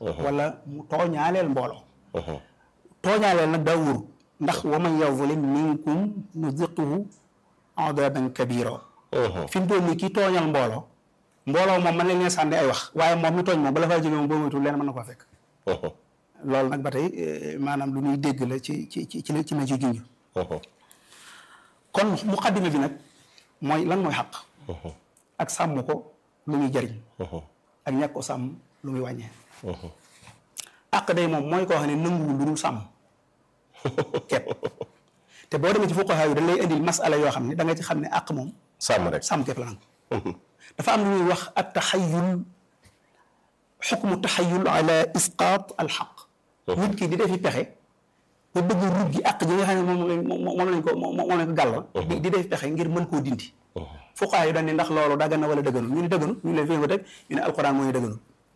wala mu tooñaaleel mbooloo tooñaaleel nag daa wóor ndax wa man yazlim minkum nuziquhu adaban kabira fi mu toll nii kii tooñal mbooloo mbooloo moom mën na leen sànni ay wax waaye moom mi tooñ moom bala faa jóge moom boo moytuwul leen mën na koo fekk loolu nag ba tey maanaam lu ñuy dégg la ci ci ci ci la ci la ci junj kon muqaddima bi nag mooy lan mooy xaq ak sàmm ko lu muy jariñ ak ñàkk ko sàmm lu muy wàññee àq day moom mooy koo xam ne nanguwul lu dul sàmm képp te boo demee ci fuqaha yi dañ lay indil masala yoo xam ne da nga ci xam ne àq moom sàmm rek sàmm képp la nangu dafa am lu ñuy wax ak taxayul xukmu taxayul ala isqaat al xaq nit ki di defi pexe ba bëgg rug gi àq ji nga xam ne moom lañ moom lañ ko moom lañ ko gàllal di di defi pexe ngir mën koo dindi fuqaha yi dañ ne ndax loolu daggan na wala dëgganul ñu ne dëgganul ñu leen fi ko teg ñu ne alquran moo ñu dëgganul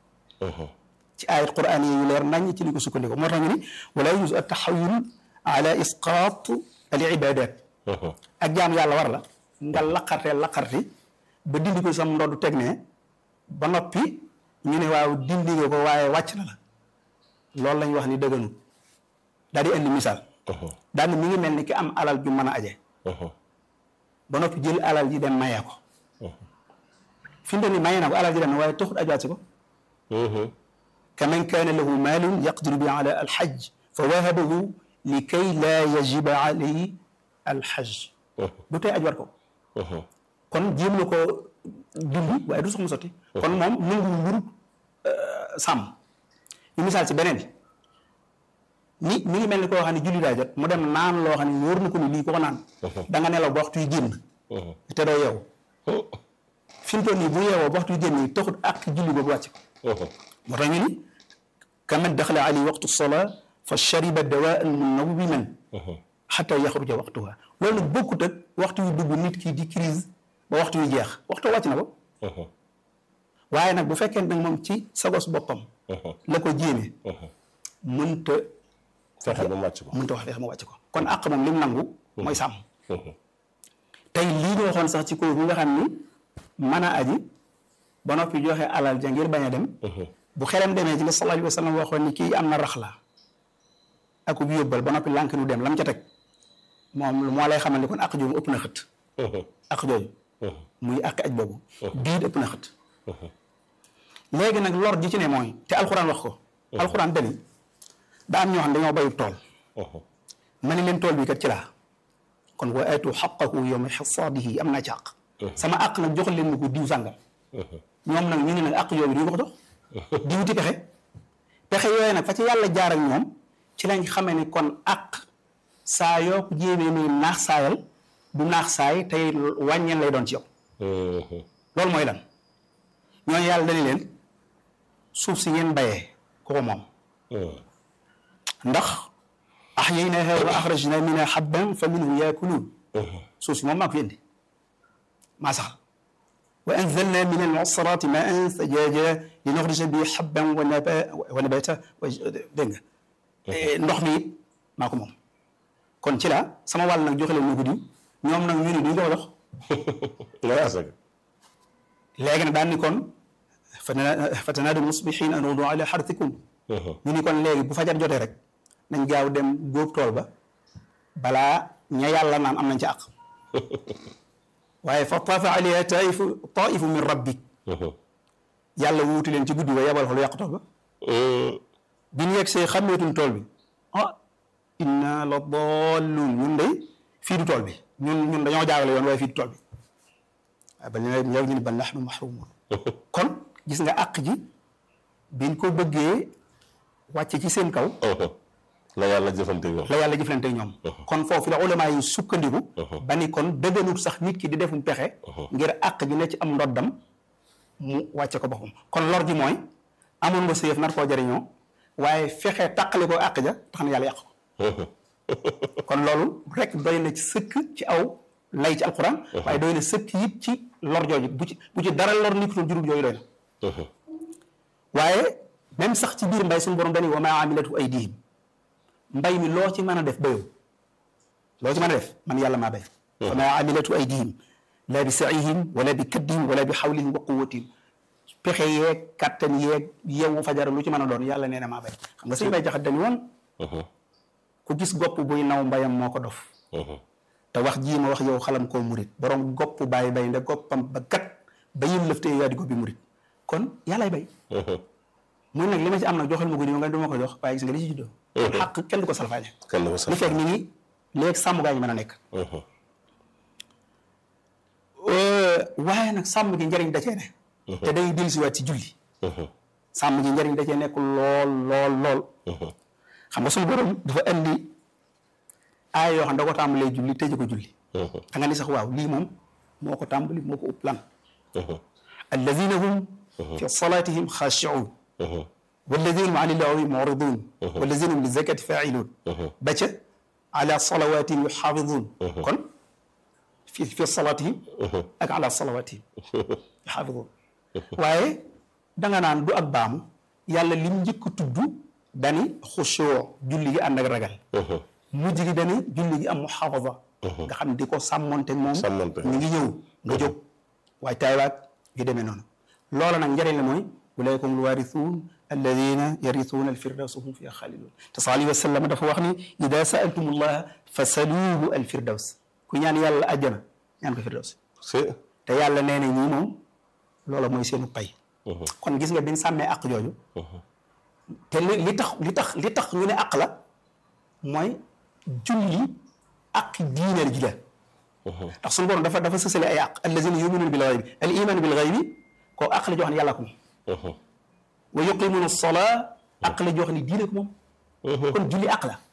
ci ayat quran yi yu leer nañ ci li ko sukkandiku moo tax ñu ni wala yujuz at taxayul ala isqaat al ibadat ak jaam yàlla war la nga laqarte laqarti ba dindi ko sam ndodd teg ne ba noppi ñu ne waaw dindi nga ko waaye wàcc na la loolu lañ wax ni dëgganul daal di indi misaal daal ni mi ngi mel ni ki am alal ju mën a aje ba noppi jël alal ji dem mayee ko fi mu ni mayee na ko alal ji dem na waaye taxut ajaat si ko kaman kaana lahu maalun yaqdiru bi ala alxaj fa wahabahu li kay laa yajiba alayhi alxaj du tey aj war ko kon jéem na ko dindi waaye du sax mu sotti kon moom nangu mburu sàmm ñu misaal ci beneen ni mi ngi mel ni koo xam ne julli daa jot mu dem naan loo xam ne wóor na ko ni lii ko ko naan da nga nelaw ba waxtu yu génn te doo yeewu fi mu toll nii bu yeewoo ba waxtu yu génn yi taxut ak julli boobu wàcc ko moo tax ñu ni kaman daxala ali waqtu sola fa shariba dawaan munawwiman xata yaxruja waxtuha loolu nag bokkut ak waxtu yu dugg nit ki di crise ba waxtu yu jeex waxtu wàcc na ko waaye nag bu fekkee nag moom ci sagos boppam la ko jéeme mënta fexe ba mu wàcc ko mënta wax fexe mu wàcc ko kon àq moom lim nangu mooy sàmm tey lii ñu waxoon sax ci kaw bi nga xam ni mën a aji ba noppi joxe alal ja ngir bañ a dem bu xelam demee ci la sallallahu alayhi wa sallam waxoon ni kii am na rax la ak bu yóbbal ba noppi lànk nu dem lam ca teg moom moo lay xamal ni kon àq jooju ëpp na xët àq jooju muy àq aj boobu biir ëpp na xët léegi nag lor ji ci ne mooy te alxuraan wax ko alxuraan dani daa am ñoo xam dañoo bayu tool ma ne leen tool bi kat ci laa kon wa aatu xaqahu yawma xasaadihi am naa ci àq sama àq nag jox leen ma ko diw sàngam ñoom nag ñu ne nag àq yooyu duñu ko jox di wuti pexe pexe yooyu nag fa ci yàlla jaar ak ñoom ci lañ xamee ni kon àq saa yoo ko jéemee muy naax saayal du naax saay tey wàññeen lay doon ci yow loolu mooy lan ñooñu yàlla dañu leen suuf si ngeen bayee ko ko moom ndax axyaynaaha wa axrajnaa minhaa habban fa minhu yaakuluun suuf si moom maa ko fi indi maa saxal wa anzalnaa mina al-mu'saraati maa'an sajaajan linuxrija bihi habban wa nabaatan dégg nga ndox mi it maa ko moom kon ci la sama wàll nag joxe leen ma ko diw ñoom nag ñu ne duñ ko ko jox léegi nag daan ni kon fatanaadu musbihiin an udu ala xartikum ñu ni kon léegi bu fajar jotee rek nañ gaaw dem góob tool ba balaa ña yàlla naan am nañ ci àq waaye fa taafa alayha taifu taifu min rabbik yàlla wuuti leen ci guddi ba yebal ko lu yàq tool ba bi ñu yegg see xàmmeetuñ tool bi ah inna la dallun ñun de fii du tool bi ñun ñun dañoo jaarale yoon waaye fii du tool bi waaye ba léegi léegi ñu ne ba nahnu mahrumun kon gis nga àq ji biñ ko bëggee wàcce ci seen kaw. la yàlla jëfante ñoom. la yàlla jëflante ñoom. kon foofu la ulama yi sukkandiku. ba ni kon dëgganut sax nit ki di defum pexe. ngir àq ji ne ci am ndoddam mu wàcce ko boppam kon lor ji mooy amoon nga séef nar koo jëriñoo waaye fexe tàqale ko àq ja tax na yàlla yàq ko. kon loolu rek doy na ci sëkk ci aw lay ci alquran. waaye doy na sëkk yit ci lor jooju bu ci bu ci dara lor nit ku jurul yooyu doy na. waaye même sax ci biir mbay suñu borom dañuy wa maa amilatu aydihim mbay mi loo ci mën a def bayoo loo ci mën a def man yàlla maa bay. wa maa amilatu aydihim laa bi saihim wala bi kaddihim wala bi xawlihim wa quwatihim pexe yeeg kattan yeeg yeewu fajar lu ci mën a doon yàlla nee na maa bay xam nga sëñ bay jaxat dañu woon ku gis gopp buy naw mbayam moo ko dof te wax jii ma wax yow xalam koo murit borom gopp bàyyi bay nda goppam ba gat ba yim lëftee yaa di ko bi murit kon yàllaay bay muy nag li ma ci am nag joxal ma ko nii nga du ma ko jox waaye gis nga li ci juddoo xaq kenn du ko salfaañe kenn du ko li sax fekk ni ngi léegi sàmm gaa ñu mën a nekk waaye nag sàmm gi njëriñ da cee ne te day dellusiwaat ci julli sàmm gi njëriñ da cee nekk lool lool lool xam nga suñu borom dafa indi aay yoo xam da ko tàmbalee julli tëje ko julli da nga ni sax waaw lii moom moo ko tàmbali moo ko upp lan alladina hum fi salatihim xaashiun walladina hum ani llahi muridun walladina hum li zakati failun ba ca ala salawatihim yuxaafidun kon fi fi salatihim ak ala salawatihim yuxaafidun waaye danga naan du ak baamu yàlla lim njëkk a tudd dani xushoo julli gi ànd ak ragal mujj gi dani julli gi am muxaafada nga xam ne di ko sàmmonte moom Sàmmonte. ñu ngi ñëw nga jóg waaye taywaat yu demee noonu loola nag njëriñ la mooy ulaykum alwarithuun alladina yarithuuna alfirdawsa hum fiha xaalidun te sal alayhi wa sallam dafa wax ni ida saaltum allaha fasaluuhu alfirdaws ku ñaan yàlla àjjana ñaan ko firdaws c'est te yàlla nee na ñii moom loola mooy seenu pay kon gis nga biñ sàmmee àq jooju te li li tax li tax li tax ñu ne àq la mooy julli àq diineel ji la ndax suñu borom dafa dafa sësale ay àq allazina yuminuuna bil ghaybi al iman bil ghaybi koo àq la joo xam ne yàlla ko moom wa yuqimuuna sola àq la joo xam ne diine ko moom kon julli àq la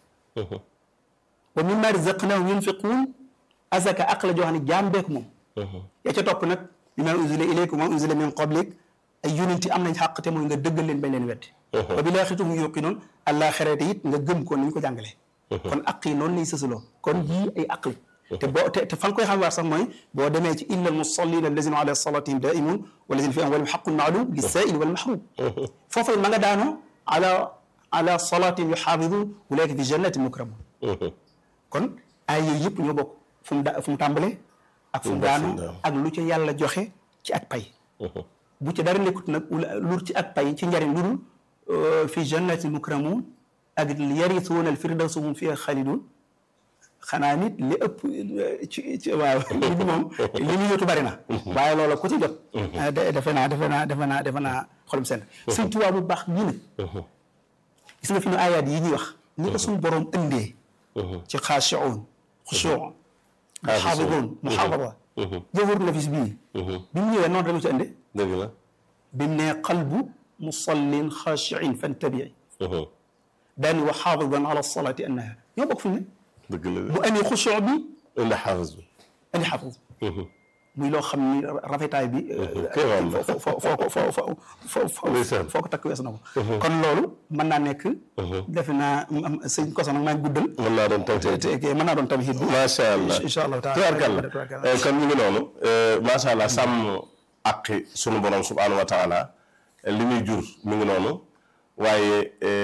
wa mimma razaqnahum yunfiquun azaka àq la joo xam ne jaam bee ko moom yaa ca topp nag bima unzila ilaykum wa unzila min qablik ay yonent am nañ xàq te mooy nga dëggal leen bañ leen weddi wa bil aaxirati hum yuuqinuun àllaaxirate it nga gëm ko ni ñu ko jàngalee kon aq yi noonu lay sësaloo kon yii ay aq la te boo te te fan koy xam waar sax mooy boo demee ci illa al musallina allazina ala salatihim daimun walazina fi amwalihim xaqun maalum lissaili wal mahrum foofu ma nga daanoo ala ala salatihim yuxaafidun ulaika fi jannatin mukramun kon ay yooyu yëpp ñoo bokk fu mu da fu mu tàmbalee ak fu mu daanoo ak lu ca yàlla joxe ci ak pay bu ci dara nekkut nag lu ci ak pay ci njariñ lu dul fi jannatin mukramun ak yarisuuna al firdaws hum fiha xaalidun xanaa nit li ëpp ci ci waaw nit moom li ñu yóotu bari na waaye loola ku ci jot defe naa defe naa defe naa defe naa xolum seen sëñ Tuubaa bu baax ñi ne gis nga fi ñu ayaat yi ñuy wax ñi ko suñu borom ëndee ci xaashi'uun xushuu'un muxaafiduun muxaafada jawhar nafis bii bi mu ñëwee noonu rek ci ënde dëgg la bi mu ne qalbu musallin xaashi'in fantabii daani wa xaafidan ala salaati annaha ñoo bokk fi mu ne dëgg la bu amee xushuu bi indi xaafis bi indi xaafis muy loo xam ni rafetaay bi kéemaan la. foo foo foo foo foo foo foo Ndeysaan. foo ko takk wees na ko kon loolu mën naa nekk defe naa am sëñ koso nag maa ngi guddal mën naa doon tawte te te mën naa doon tamit bi macha allah incha allah taala tubaarkàlla kon ñu ngi noonu macha allah sàmm àqi sunu borom subhaanahu wa taala li muy jur mi ngi noonu waaye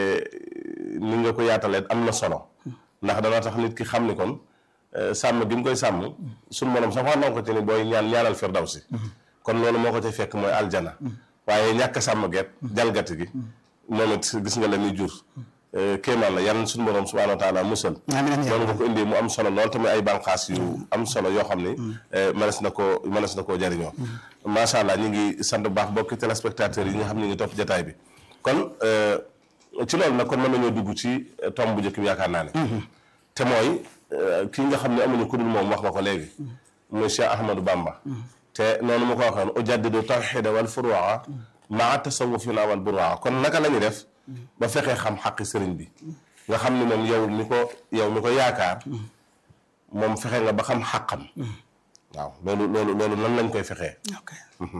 ni nga ko yaatalee am na solo ndax dana tax nit ki xam ni kon sàmm gi mu koy sàmm sunu borom sax wax na ko ci ni booy ñaan ñaanal firdawsi kon loolu moo ko ci fekk mooy aljana waaye ñàkk a sàmm geet jalgati gi moom it gis nga la muy jur kéemaan la yan sunu borom subhaanahu wa taala musal amiin amiin loolu nga ko indee mu am solo lool tamit ay bànqaas yu am solo yoo xam ni mënees na koo mënees na koo jariñoo macha allah ñu ngi sant bu baax bokki téléspectateurs yi nga xam ne ñu ngi topp jataay bi kon ci loolu nag kon mën nañoo dugg ci tomb bu njëkk bi yaakaar naa ne te mooy kii nga xam ne amuñu ku dul moom wax nga ko léegi muy Cheikh Ahmadou Bamba te noonu ma ko waxoon ujaddidu tawxida wal furuwa maa tasawufina wal burwa kon naka la ñuy def ba fexee xam xaqi sëriñ bi nga xam ni moom yow mi ko yow mi ko yaakaar moom fexe nga ba xam xaqam waaw loolu loolu loolu nan lañ koy fexee ok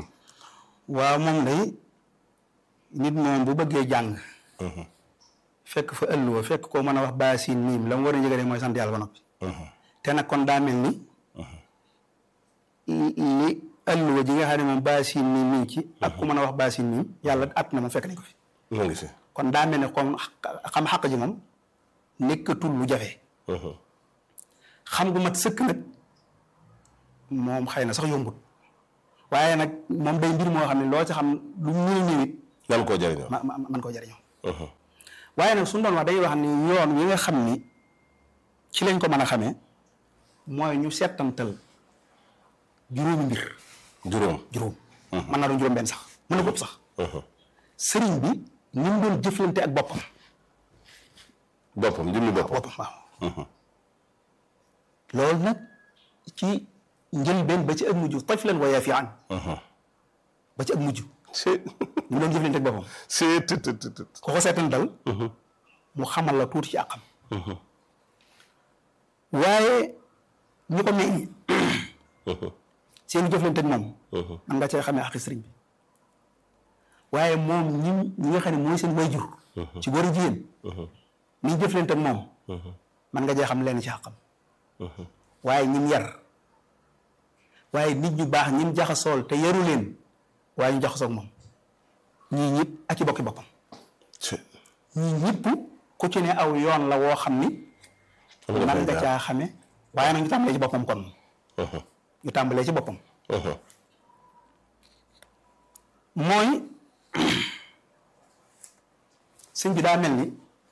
waaw moom day nit moom bu bëggee jàng fekk fa ëlluwa fekk koo mën a wax baasin miim la mu war a njëgale mooy sant yàlla ba noppi te nag kon daa mel ni li ëlluwa ji nga xam ne moom baasin miim mi ngi ci ak ku mën a wax baasin miim yàlla at na moom fekk nañ ko fi mu ngi fi kon daa mel ne comme xam xaq ji moom nekkatul lu jafe xam gu mat sëkk nag moom xëy na sax yombut waaye nag moom day mbir moo xam ne loo ci xam lu mu ñëw ñëwit nan koo jëriñoo. ma ma man koo jëriñoo waaye nag suñu doon wax dañuy wax ni yoon wi nga xam ni ci lañ ko mën a xamee mooy ñu settantal juróomi mbir juróom. juróom mën naa doon juróom benn sax mën na ko ëpp sax sëriñ bi ni mu doon jëflante ak boppam boppam jëmmi boppam. boppam waaw loolu nag ci njëlbeen ba ci ak mujj tiflan wa yaafian ba ci ak mujj c'est ni mu doon jëflante ak boppam c'est tët tët tët. ko ko seetantal mu xamal la tuuti ci àqam waaye ñu ko meññ seen jëflante ak moom man nga cee xamee xaqi sëriñ bi waaye moom ñi ñi nga xam ne mooy seen wayjur ci góor a jigéen ni ñu jëflante ak moom man nga cee xam leen ci xaqam waaye ñim yar waaye nit ñu baax ñim jaxasool te yaru leen waaye ñu jaxasoo ak moom ñii ñëpp ak i bokki boppam c'est ñii ñëpp ku ci ne aw yoon la woo xam ni am nga man fay nga jaar. caa xame waaye nag ñu tàmbalee ci boppam kon ñu tàmbalee ci boppam mooy sëñ bi daa mel ni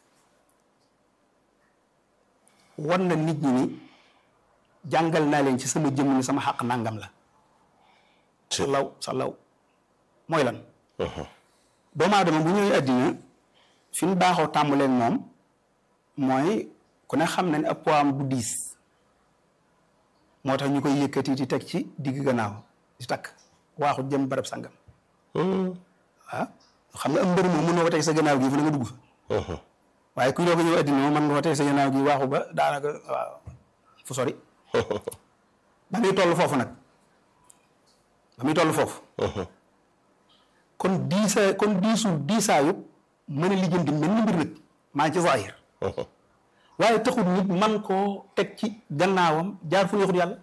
wan na nit ñi ni jàngal naa leen ci sama jëmm ni sama xàq nangam la salaw salaw mooy lan doomu aadama bu ñëwee àddina fi ñu baaxoo tàmbaleen moom mooy ku ne xam na ne ab poids am bu diis moo tax ñu koy yëkkati di teg ci digg gannaaw di takk waaxu jëm barab sangam waaw xam nga am mbër moom mën nga ko teg sa gannaaw gi fu ne nga dugg fa waaye kuy doog a ñëw àddina moom mën nga ko teg sa gannaaw gi waaxu ba daanaka waaw fu sori ba muy toll foofu nag ba muy toll foofu kon diisa kon diisul diisaayu mën a lijjanti mel ni mbir nag maa ngi ci zahir waaye taxul nit man koo teg ci gannaawam jaar fu neexut yàlla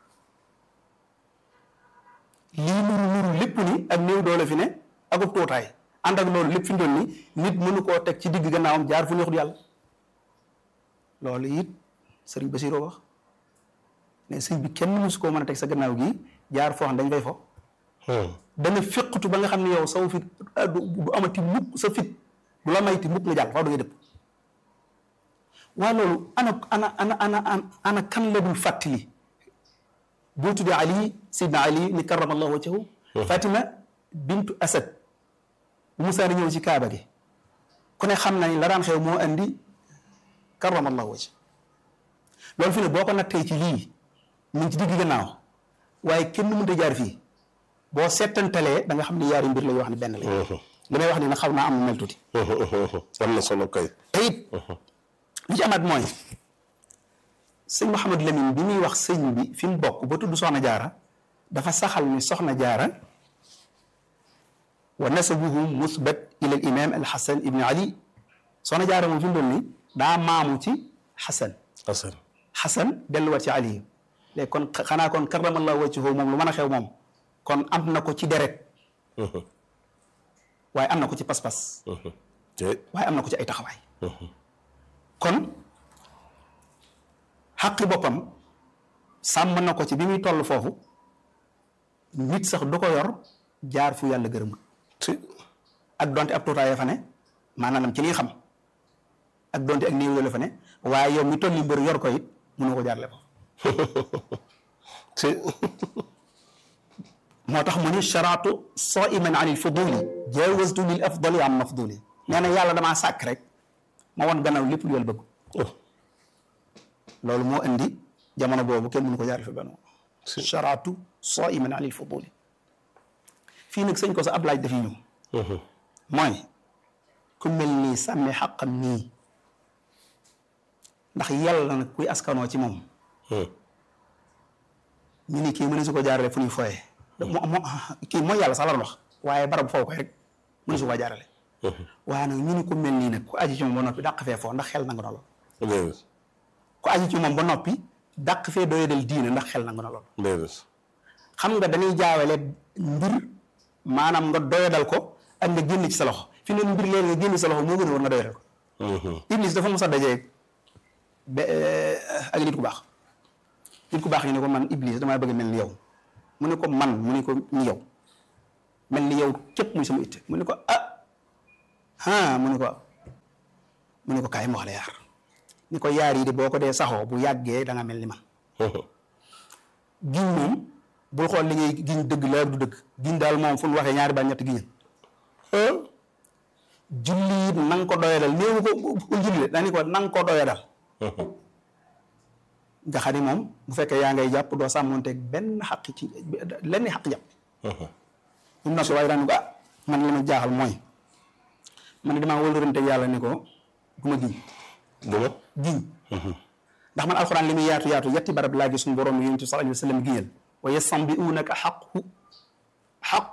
lii nuru nuru lépp ni ak néew doole fi ne ak ub tuutaay ànd ak loolu lépp fi ndoon ni nit mënu koo teg ci digg gannaawam jaar fu neexut yàlla loolu it sëriñ Basiroo wax ne sëñ bi kenn mësu koo mën a teg sa gannaaw gi jaar foo xam dañ fay fo dana féqatu ba nga xam ne yow saw fit ah, du du amati mukk sa fit du la mayti mukk nga jàll faaw da ngay dëpp waaye loolu ana ana ana ana ana ana kan la dul fàttali boo tuddee Ali Sidna Ali ni karamallahu wajhahu Fatima bintu Asad bu Musaa di ñëw ci Kaaba gi ku ne xam na ni la daan xew moo andi karamallahu wajh loolu fi ne boo ko nattee ci lii mu ngi ci digg gannaaw waaye kenn mënut a jaar fii boo settantalee da nga xam ne yaari mbir la yoo xam ne benn la li may wax ni nag xaw naa am mel tuuti am na solo kay. te it li ci amaat mooy sëñ Mouhamadou Lamine bi muy wax sëñ bi fi mu bokk ba tudd Soxna Jaara dafa saxal ni Soxna Jaara wa nasabuhu musbat ila al imam al Hasan ibn Ali Soxna Jaara moom fi mu doon ni daa maamu ci Hasan Assane. Hasan delluwaat ci Ali léegi kon xanaa kon karamallahu wajhahu moom lu mën a xew moom kon am na ko ci deret waaye am na ko ci pas-pas te waaye am na ko ci ay taxawaay kon xaqi boppam sàmm na ko ci bi muy toll foofu nit sax du ko yor jaar fu yàlla gërëmul te ak donte ab tuutaay fa ne maanaam ci liy xam ak donte ak néew la fa ne waaye yow mi toll ni mbër yor ko it mënoo ko jaarle ko te moo tax mu ni sharaatu saiman an il fuduli jawastu lil afdali am mafduli nee na yàlla damaa sàkk rek ma won gannaaw lépp lu yàlla bëgg loolu moo indi jamono boobu kenn mënu ko jaarle fi benn sharaatu saiman an il fuduli fii nag sëñ ko sa ab laaj dafiy ñëw mooy ku mel nii sàmmi xaqam nii ndax yàlla nag kuy askanoo ci moom ñu ni kii mënu su ko jaarale fu ñuy foyee moo moo kii mooy yàlla sax la doon wax waaye barab foofu koy rek mënu su ko jaarale waaye nag ñu ni ko mel nii nag ku aji ci moom ba noppi dàq fee foo ndax xel nangu na lool déedéet ku aji ci moom ba noppi dàq fee doyadal diine ndax xel nangu na lool déedéet xam nga dañuy jaawale mbir maanaam nga doyadal ko ak nga génn ci sa loxo fi ne mbir leen nga génn ci sa loxo moo gën a war nga doyadal ko Iblis dafa mos a dajee ba ak nit ku baax nit ku baax ñu ne ko man Iblis damaa bëgg mel ni yow mu ne ko man mu ne ko ni yow mel ni yow képp muy sama itte mu ne ko ah ah mu ne ko mu ne ko kaay ma wax la yaar ni ko yaar yi de boo ko dee saxoo bu yàggee da nga mel ni man giñ moom bul xool li ngay giñ dëgg la du dëgg giñ daal moom fu ñu waxee ñaari baat ñetti giñal julli it na nga ko doyadal néewu ko bul julli de dañu ko na nga ko doyadal nga xam ni moom bu fekkee yaa ngay jàpp doo sàmmonteeg benn xaq ci lenn xaq jàpp ñun nag waaye daan ko ah man li ma jaaxal mooy man damaa wëlërante yàlla ni ko du ma giñ duma giñ ndax man alxuraan li muy yaatu yaatu yetti barab laa gis suñu borom yonent bi sallallahu alayhi wa sallam giñal wa yastanbi'uunaka xaqu xaq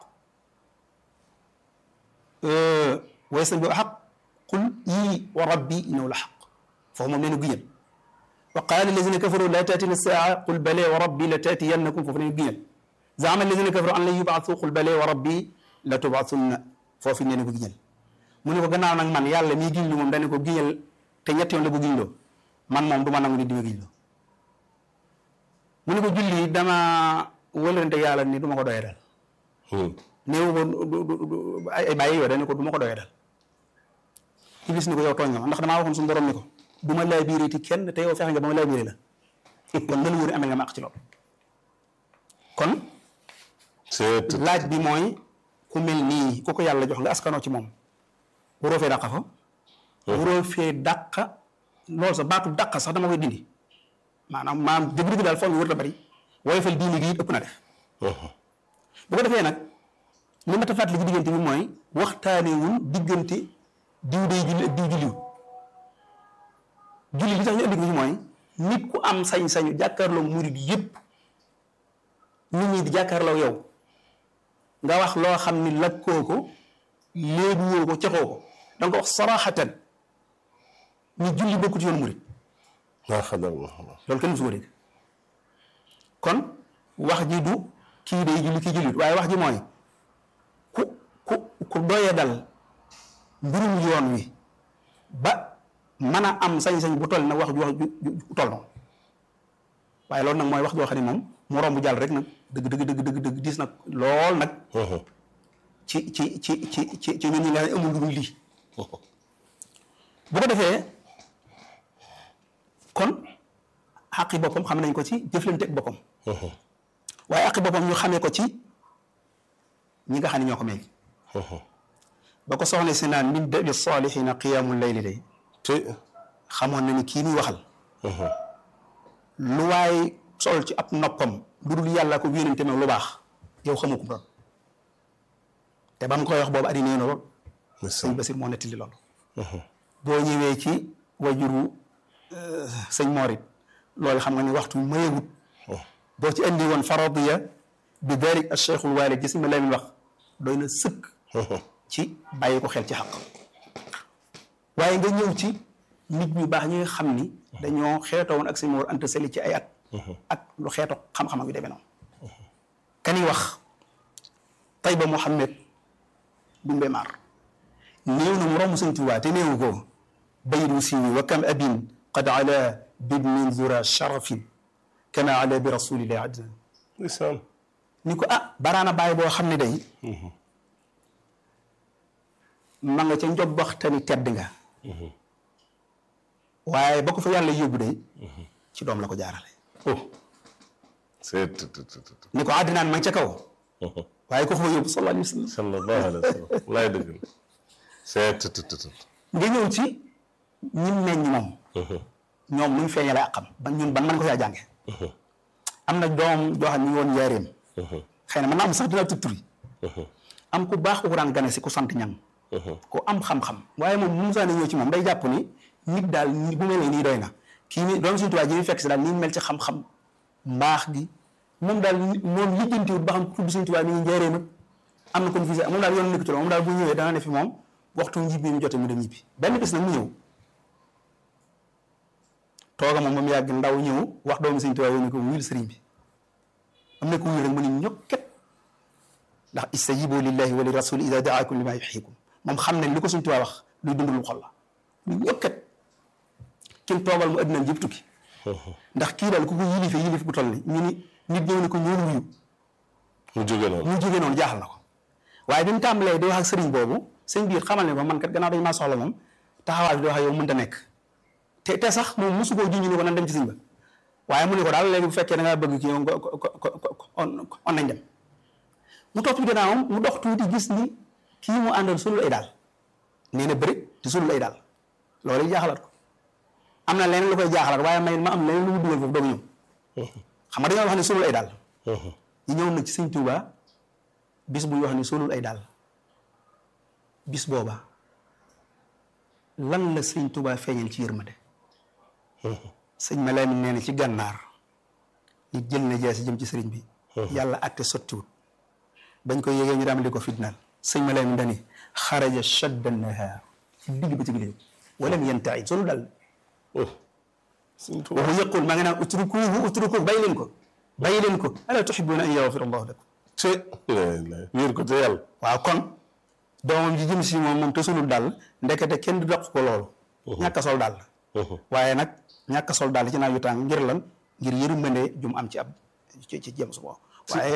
wa yastanbi'uunaka xaq qul yii wa rabbi innahu la xaq foofu moom nee na giñal wa qaala allazina kafaru laa taatina saa qul bale wa rabbi la taatiyannakum foofu nee na giñal zaama allazina kafaru an lan yubaatu qul bale wa rabbi la tubaatunna foofu nee na ko giñal mu ne ko gannaaw nag man yàlla mii giñ lu moom dane ko giñal te ñetti yoon la ko giñloo man moom du ma nangu nit di ma giñloo mu ne ko julli dama wëlante yàlla ni du ma ko doyee dal néew ko ay ay bàyyi yoo dane ko du ma ko doyee dal iblis ni ko yow tooñ nga ma ndax damaa waxoon suñu borom ni ko du ma laa biiree ti kenn te yow fexe nga ba ma laa biiree la kon na la wóor amel nga ma ak ci loolu kon c'est laaj bi mooy ku mel nii ku ko yàlla jox nga askanoo ci moom waroo fee dàqa fa waroo fee dàqa loolu sax baatu dàqa sax dama koy dindi maanaam maanaam dëgg-dëgg daal foog nga wër la bari woyofal diini gi it ëpp na def bu ko defee nag li ma ta fàttali ci diggante bi mooy waxtaanewul diggante diw day julli ak diw julliwul julli li tax ñu indi ko ci mooy nit ku am sañ-sañu jàkkaarloo murid yépp nit ñi di jàkkaarloo yow nga wax loo xam ni lakkoo ko léegi woo ko caxoo ko da nga ko wax saraxatan ni julli bokkut yoonu murid maa xadar loolu kenn musu ko dégg kon wax ji du kii day julli kii jullit waaye wax ji mooy ku ku ku doye dal mbirum yoon wi ba mën a am sañ-sañ bu toll nag wax ju wax ju ju toll noonu waaye loolu nag mooy wax joo xam ne moom mu romb jàll rek nag dëgg dëgg dëgg dëgg dëgg diis nag lool nag ci ci ci ci ci ci ñun ñi nga xam ne amul lu dul lii bu ko defee kon xaqi boppam xam nañ ko ci jëflante ak boppam waaye xaqi boppam ñu xamee ko ci ñi nga xam ne ñoo ko mel ba ko soxna si naan min dabi salihina qiyaamul layli day te xamoon na ni kii muy waxal lu waay sol ci ab noppam lu dul yàlla ko yónente lu baax yow xamu ko doon te ba mu koy wax boobu addi nee na lool sëñ Basir moo nettali loolu boo ñëwee ci wajuru sëñ Morit loolu xam nga ni waxtu mayewut boo ci andi woon faradiya bi dalik al cheikhul walid gis ma leen wax doy na sëkk ci bàyyi ko xel ci xaq waaye nga ñëw ci nit ñu baax ñi nga xam ni dañoo xeetoo woon ak sëñ Mor Anta Sali ci ay at ak lu xeeto xam-xam yu demee noonu kani wax Tayba Mouhamed Dumbe Mar néew na mu romb sëñ Tuubaa te néewu ko baydu siiwi wa kam abin qad ala bibnin zura sharafin kama ala bi rasulillahi adnan ndeysaan ni ko ah baraana bàyyi boo xam ne day ma nga ca njobbaxtani tedd nga waaye ba ko fa yàlla yóbbu day ci doom la ko jaarale c'est ni ko àddinaan ma nga ca kaw waaye ko fa yóbbu sallallahu alayhi wa sallam sallallahu alayhi wa sallam laay dëgg la c'est nga ñëw ci ñi meññ moom ñoom nuñ feeñale ak xam ba ñun ban mën ko saa jànge am na doom joo xam ne ñu woon njaareem xëy na mën naa am sax dina tuttur yi am ku baax ku ko daan gane si ku sant ñang ku am xam-xam waaye moom mu musaa ne ñëw ci moom day jàpp ni nit daal ni bu mel nii doy na kii ni doom suñu tubaab ji muy fekk si daal ni mel ci xam-xam mbaax gi moom daal moom lijjantiwut ba xam tudd suñu tubaab mi ngi njaareem ak am na ko visé moom daal yoon nekk ci loolu moom daal bu ñëwee dana ne fi moom waxtu njibbi mu jote mu dem ñibbi benn bis nag mu ñëw tooga moom moom yàgg ndaw ñëw wax doomu sëñ Tuubaa ni ko wuyul sëriñ bi am na ko wuyu rek mu ni ñokket ndax istajibu lillahi wa li rasuli ida daakum lima yuxiikum moom xam nañ li ko sëñ Tuubaa wax luy dund lu xol la mu ñokket kim toogal mu addinaam yëpp tukki ndax kii daal ku ko yilife yilif bu toll ni ñu ni nit ñëw ni ko ñoon wuyu mu jóge noonu. mu jógee noonu jaaxal na ko waaye bi mu tàmbalee di wax ak sëriñ boobu sëñ biir xamal ne ko man kat gannaaw dañu maa soxla moom taxawaay bi di wax ak yow mënta nekk te te sax moom mosu koo junj ne ko nan dem ci sëñ ba waaye mu ne ko daal léegi bu fekkee da ngaa bëgg kii ko ko ko on on nañ dem mu topp ci gannaawam mu dox tuuti gis ni kii mu àndal sulul ay daal nee na bëri te sulul ay daal loolu yi jaaxalaat ko am na leneen lu koy jaaxalaat waaye may ma am leneen lu mu dugal foofu doog ñëw xam nga dañoo wax ne sulul ay daal ñu ñëw nag ci sëñ Touba bis bu ñu wax ni solul ay daal bis booba lan la sëñ Touba feeñal ci yërmande sëñ ma Lamin nee na ci gànnaar nit jël na jaasi jëm ci sëriñ bi yàlla atte sottiwut bañ ko yégee ñu daam di ko fitnaal sëñ ma Lamin dani xaraja shadda nahaar ci digg ba ci gi walam yantaid solul daal Sëñ Tuubaa waxu yëqul maa ngi naan utrukuhu utrukuhu bàyyi leen ko bàyyi leen ko ala tuhibbuna an yaghfira allahu lakum te wéer ko te yàlla. waaw kon doomam ji jëm si moom moom te sulul daal ndekete kenn du doq ko loolu ñàkk a sol daal waaye nag ñàkk a sol daal ci naaj yu tàng ngir lan ngir yërmande jum am ci ab ci ci jëm su boobu waaye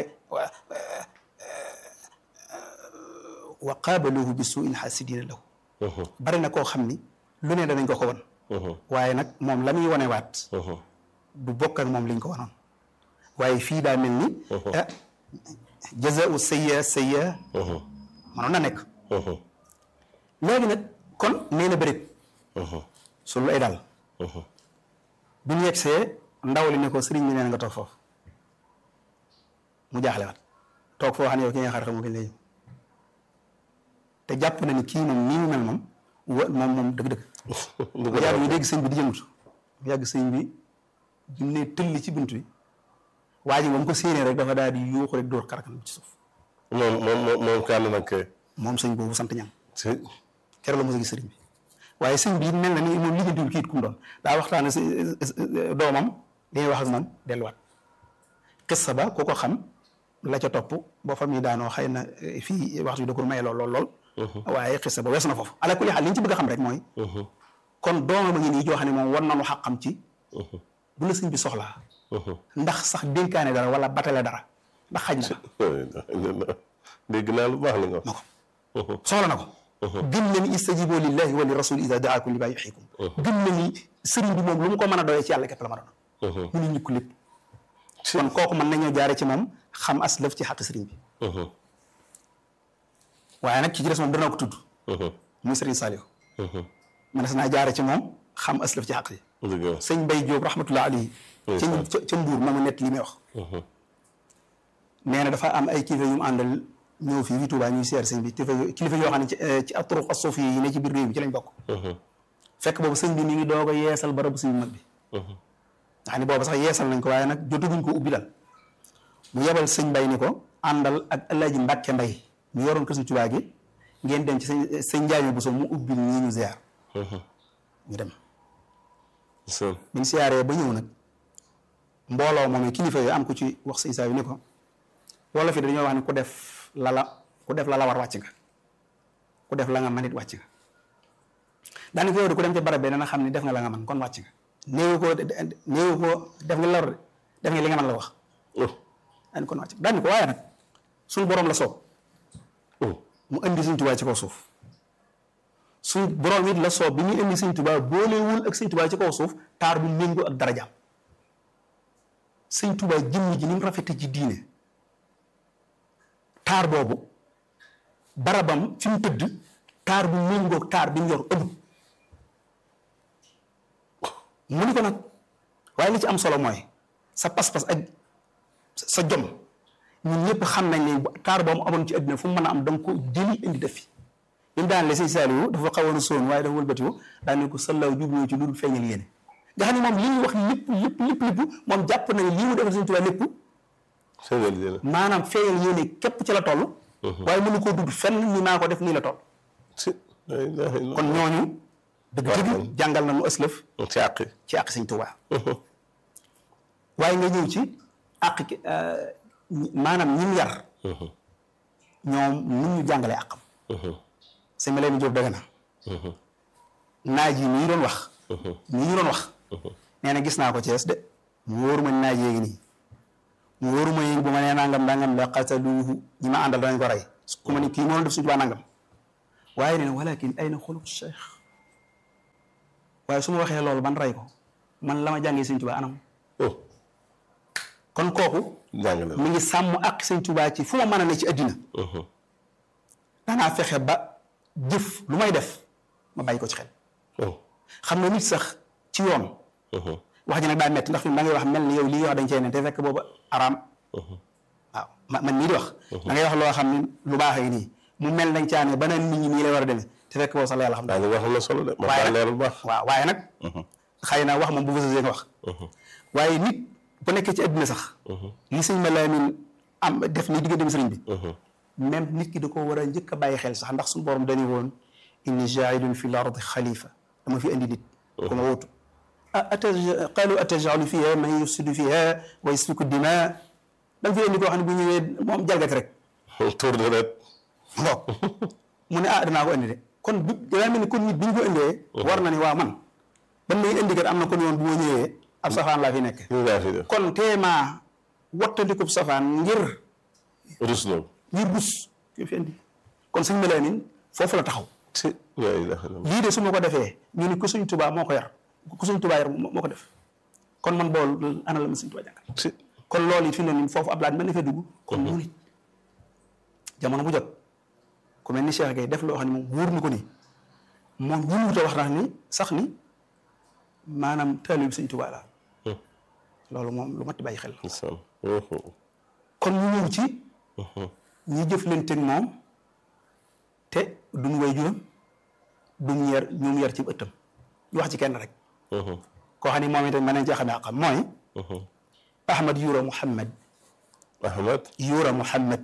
wa qaabaluhu bi suu'in xaasidina lahu bari na koo xam ni lu ne danañ ko ko won waaye nag moom la muy wanewaat du bokk ak moom liñ ko wanoon waaye fii daa mel ni ah jazaau sayya sayya manoon na nekk léegi nag kon nee na bërit sulu ay daal bu ñu yegsee ndaw li ne ko sëriñ bi nee na nga toog foofu mu jaaxle waat toog foo xam ne yow ki nga xar xamu kañ lay ñëw te jàpp na ni kii moom nii mu mel moom wa moom moom dëgg-dëgg du bu yàgg ñu dégg sëñ bi di yëngatu bu yàgg sëñ bi bi mu ne tëll ci bunt bi waa ji moom ko séenee rek dafa daal di yuuxu rek dóor karakan bi ci suuf moom moom moom moom kànd nag kay. moom sëñ boobu sant ñam te keroog la mos a gis sëriñ bi waaye sëñ bi it mel na ni moom lijjantiwul kii it ku mu doon daa waxtaane si doomam dañuy wax ak moom delluwaat xissa ba ku ko xam la ca topp boo fa muy daanoo xëy na fii waxtu bi da ko may lool lool lool waaye xissa ba weesu na foofu ala kulli xaal li ñu ci bëgg a xam rek mooy kon doomam a ngi nii joo xam ne moom war nañu xaqam ci bu la sëñ bi soxlaa ndax sax dénkaane dara wala batale dara ndax xaj na dégg naa lu baax la nga na ko soxla na ko gëm na ni istajibu lillahi wa li rasul ida daakum li maa yuxiikum gëm na ni sëriñ bi moom lu mu ko mën a doyee ci yàlla képp la ma doon mu ne ñukk lépp kon kooku mën nañoo jaare ci moom xam as lëf ci xaq sëriñ bi waaye nag ki ci des moom dana ko tudd muy sëriñ Saliou mënees naa jaare ci moom xam as lëf ci xaq yi dëgg la sëñ Bay Jóob rahmatullah alayhi ca ca ca Mbuur mooma nett li may wax nee na dafa am ay kilifa yu mu àndal ñëw fii fii Tuubaa ñuy seer sëñ bi kilifa yo- kilifa yoo xam ne ci ci aturuq as-suufi yi ne ci biir réew mi ci lañ bokk fekk boobu sëñ bi mi ngi doog a yeesal barabu sëñ mag bi nga xam ne boobu sax yeesal nañ ko waaye nag jotaguñ ko ubbi dal mu yebal sëñ Bay ni ko àndal ak Alaaji Mbàkke Mbay mu yoroon ko sëñ Tuubaa gi ngeen dem ci sëñ sëñ Njaaño Buso mu ubbil ñii ñu ziar ñu dem sën biñ siyaaree ba ñëw nag mbooloo moom kilifa yi am ku ci wax sëñ saa yu ni ko wolof yi dañoo wax ne ku def lala ku def lala war wàcc nga ku def la nga man it wàcc nga daanaka yow de ku dem ca barab bi dana xam ne def nga la nga man kon wàcc nga néewu ko néewu ko def nga lor de def nga li nga man la wax daan kon wàcc daan ko waaye nag suñu borom la soob mu indi Sëñ Tuubaa ci kaw suuf suñ borom it la soob bi ñuy indi Sëñ Tuubaa boolewul ak Sëñ Tuubaa ci kaw suuf taar bu méngoo ak darajaam Sëñ Tuubaa jëmm ji ni mu rafete ci diine taar boobu barabam fi mu tëdd taar bu méngoo taar bi mu yor ëmb mu ni ko nag waaye li ci am solo mooy sa pas-pas ak sa jom ñun ñëpp xam nañ ne taar boobu amoon ci àddina fu mu mën a am da nga ko jëli indi def fi bi mu daan le sëñ Saliou dafa xawoon a soon waaye dafa wëlbatiwu daan ne ko sallaaw jubluwu ci lu dul feeñal yéene nga xam ne moom li ñuy wax lépp lépp lépp lépp moom jàpp na ne lii mu defal Sëñ Tuubaa lépp feeñal yéene maanaam feeñal yéene képp ci la toll waaye mënu koo dudd fenn ni maa ko def nii la toll si la ilaha illa kon ñooñu dëgg dëgg jàngal na nu ëslëf ci àqi ci àq Sëñ Tuubaa waaye nga ñëw ci àq ki maanaam ñi mu yar ñoom nu ñu jàngalee àqam sëñ Maleen Jóob dëgg na naaj yi nii doon wax nii ñu doon wax nee na gis naa ko Cees de mu wóoru ma naaj yéegi nii mu wóoruma yi bu ma nee nangam nangam la qataluuhu ñi ma àndal danañ ko rey ku ma ni kii moo doon def suñu tubaa nangam waaye nee na walakin ayna xuluq cheikh waaye su ma waxee loolu ban rey ko man la ma jàngee sëñ tubaa anam oh kon kooku jàngale mi ngi sàmm ak sëñ tubaa ci fu ma mën a ne ci addina danaa fexe ba jëf lu may def ma bàyyi ko ci xel oh xam nga nit sax ci yoon wax ji nag daa metti ndax fi mu da ngay wax mel ni yow lii wax dañ cee ne te fekk boobu araam waaw ma man mii di wax da ngay wax loo xam ne lu baax yi nii mu mel dañ caa ne ba naan nit ñi nii lay war a demee te fekk boobu sax la yàlla xam daa ngi wax am na solo de ma waaye daa nag leeral bu baax waaw waaye nag xëy na wax moom bu fësasee nga wax waaye nit bu nekkee ci àddina sax li sëñ ma laamin am def ni diggante sëriñ bi même nit ki da ko war a njëkk a bàyyi xel sax ndax suñu borom dañu woon inni jaa'ilun fi l ardi xalifa dama fi indi nit ku ma wóotu ah ataj qaalu atajalu fiha man yufsidu fiha wa yasfiku dima da nga fi indi koo xam ne bu ñëwee moom jalgati rek tour de ret bon mu ne ah danaa ko indi de kon bi daa mel ni kon nit bi ñu ko indee war na ni waa man ban may indi kat am na kon yoon bu ma ñëwee ab safaan laa fi nekk ñu ngaa fi def kon teemaa wattandikub safaan ngir rus loolu ngir bus ki fi indi kon sëñ Malaamin foofu la taxaw si laa ilaaha illallaah lii de su ma ko defee ñu ni ku suñ tubaa moo ko yar ku suñ tubaa yar moo moo ko def kon man bool ana la ma suñ tubaa jàngal si kon loolu it fi ne nii foofu ab laaj mën na fee dugg kon mu nit jamono bu jot ku mel ni Cheikh Gueye def loo xam ne moom wóor na ko ni moom ñu wut a wax na ni sax ni maanaam taalib bi suñ tubaa la loolu moom lu mat di bàyyi xel la ndeysaan kon ñu ñëw ci ñi jëflanteeg moom te duñ way juróom duñ yar ñoom yar ci ëttam ñu wax ci kenn rek koo xam ne moom itam mën nañ cee xamee xam mooy Ahmad Yura Muhammad Ahmad Yura Muhammad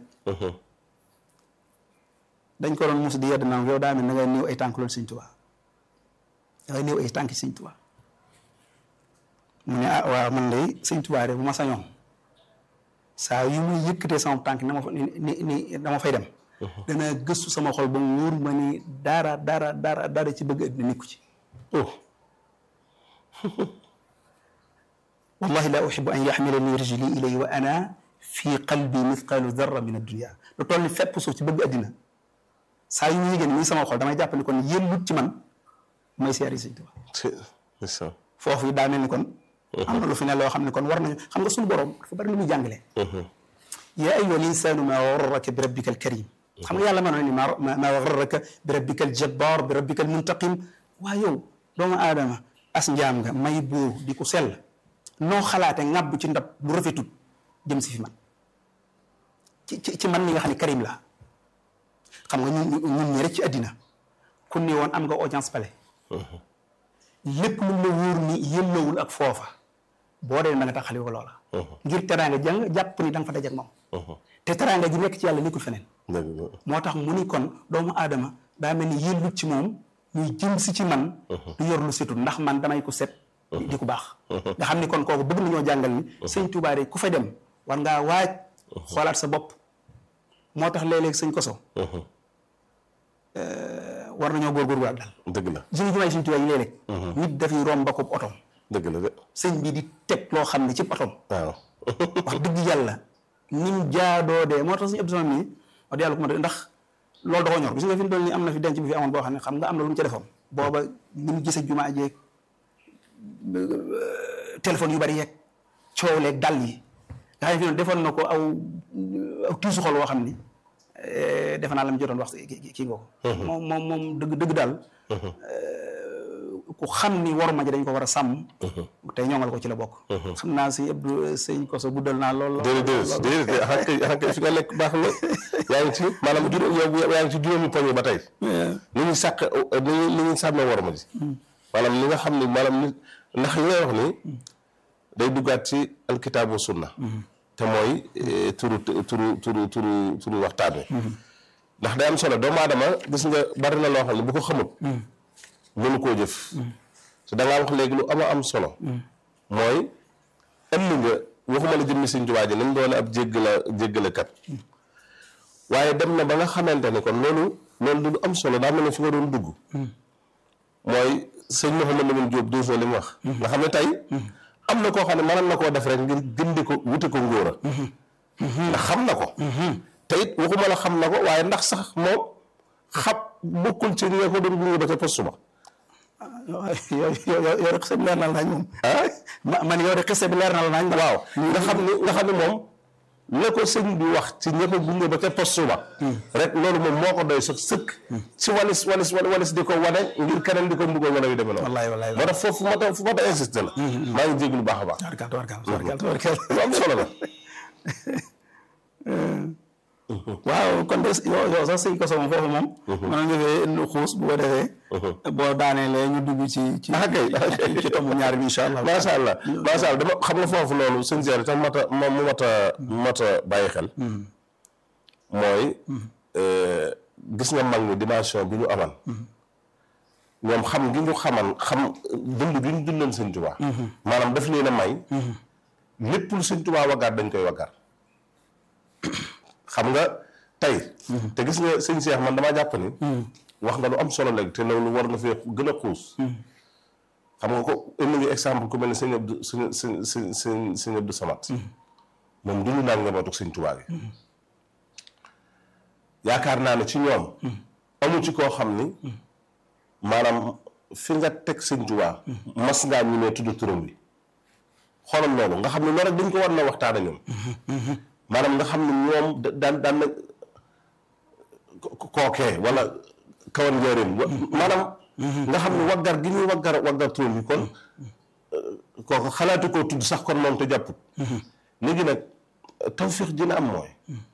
dañ ko doon mus di yedd naan yow daa mel na ngay néew ay tànk loolu Sëñ Tuubaa da ngay néew ay tànk Sëñ Tuubaa mu ne ah waaw man de Sëñ Tuubaa de bu ma sañoon saa yu muy yëkkatee sama tànk na ma fa ni ni ni dama fay dem danaa gëstu sama xol ba mu wóor ma ni dara dara dara dara ci bëgg àddina nekku ci oh wallahi la uxibu an yaxmilani rijli ilay wa ana fi qalbi mithqalu darra min addunia lu toll ni fépp suuf ci bëgg àddina saa yu ñu yëgee ni muy sama xol damay jàpp ni kon yellut ci man may seeri Sëñ Tuubaa si ndeysaan foofu yi daa mel ni kon am na lu fi ne loo xam ne kon war nañu xam nga suñu borom dafa bari lu muy jàngale yaa ayyuha linsaanu maa garraka bi rabbika alkarim xam nga yàlla mënoon ni ma maa garraka bi rabbika aljabbar bi rabbika almuntaqim waa yow doomu aadama as njaam nga may buur di ko sell noo xalaate ŋàbb ci ndab lu rafetut jëm si fi man ci ci ci man mi nga xam ne karim la xam nga ñun ñun ñi rek ci àddina ku ne woon am nga audience palais lépp lu la wóor ni yëllawul ak foofa boo dee na nga taxali ko loola ngir teraanga jàng jàpp ni da nga fa dajeek moom te teraanga ji nekk ci yàlla nekkul feneen dëgg la moo tax mu ni kon doomu aadama daa mel ni yëllut ci moom muy jëm si ci man du yor lu setul ndax man damay ko set di ko baax nga xam ni kon kooku bëgg nañoo jàngal ni sëñ Tuubaa de ku fa dem war ngaa waaj xoolaat sa bopp moo tax léeg-léeg sëñ koso war nañoo góorgóorlu daal dëgg la suñu jumaay sëñ Tuubaa yi léeg-léeg nit dafay romb ko otom dëgg la de sëñ bi di teg loo xam ne ci otom waaw wax dëgg yàlla ni mu jaadoo dee moo tax suñu Abdou Samad nii wax dëgg yàlla ku ma ndax loolu da ko ñor gis nga fi mu toll nii am na fi denc bi fi amoon boo xam ne xam nga am na lu mu ca defoon booba ni mu gisee jumaa jeeg téléphone yu bari yeeg coow leeg dal yi nga xam ne fi noonu defoon na ko aw aw tiisu xol woo xam ni defe naa la mu jotoon wax kii kii nga ko moom moom moom dëgg dëgg daal ku xam ni war ma ji dañ ko war a sàmm tey ñoŋal ko ci la bokk xam naa si Abdou sëñ Koso guddal naa lool lool déedéet déedéet xanaa kay xanaa kay fi nga lekk baax na yaa ngi ci maanaam juróom yow yaa ngi ci juróomi poñ ba tey ni ñuy sàq ni ñuy ni ñuy sàmmee war ma ji maanaam li nga xam ni maanaam nit ndax li ngay wax ni day duggaat ci alkitaabu sunna te mooy turu turu turu turu turu waxtaan wi ndax day am solo doomu aadama gis nga bari na loo xam ne bu ko xamul mënu koo jëf te da ngaa wax léegi lu ama am solo mooy ënd nga waxuma la jëmmi Sëñ Tuubaa ji ni mu doone ab jéggala jéggalekat waaye dem na ba nga xamante ni kon loolu loolu du lu am solo daa mel ne fi nga doon dugg mooy sëñ Mouhamed Lamine Diop douze li mu wax nga xam ne tey am na koo xam ne mënoon na koo def rek ngir gindi ko wuti ko ngóora ndax xam na ko te it waxuma la xam na ko waaye ndax sax moom xam bokkul ci ñi ko doon gunge ba ca poste ba yow yow yow de xise bi leer na la nañ moom ah man yow de xise bi leer na la nañ waaw nga xam ni nga xam ni moom la ko sëñ bi wax ci ña ko gunge ba ca poste ba rek loolu moom moo ko doy sax sëkk ci walis walis walis di ko wane ngir keneen di ko mbugal wala yu demee noonu wallaay wallaay moo tax foofu moo tax fu ma tax insisté la maa ngi jéglu baax a baax tawarkal tawarkal tawarkal tawarkal lu am solo la waaw kon de yow yow sax sëñ koso moom foofu moom mën nga fee lu xuus bu ko defee boo daaneelee ñu dugg ci ci ah kay ci tomb ñaar bi incha allah macha allah macha allah dama xam nga foofu loolu sëñ Seer tam mat a moom mu mat a mat a bàyyi xel mooy gis nga mag ñi dimension bi ñu amal ñoom xam gi ñu xaman xam dund gi ñu dundoon sëñ Tuubaa maanaam daf leen a may lépp lu sëñ Tuubaa waggaat dañ koy waggaat xam nga tey te gis nga sëñ Seex man damaa jàpp ni wax nga lu am solo léegi te loolu war nga fee gën a xuus xam nga ko indi nga exemple ku mel ne sëñ Abdou sëñ sëñ sëñ sëñ sëñ Abdou Samad moom dund naa njabootu sëñ Tuubaa gi yaakaar naa ne ci ñoom amu ci koo xam ni maanaam fi nga teg sëñ Tuubaa mas ngaa ñu ne tudd turam bi xoolal loolu nga xam ne loolu rek dañ ko war na waxtaane ñoom maanaam nga xam ne ñoom daan daan na kookee wala kawan njëriñ maanaam nga xam ne waggar gi ñuy waggar waggar turam bi kon kooku xalaatu koo tudd sax kon moom te jàpput léegi nag tawfiix dina am mooy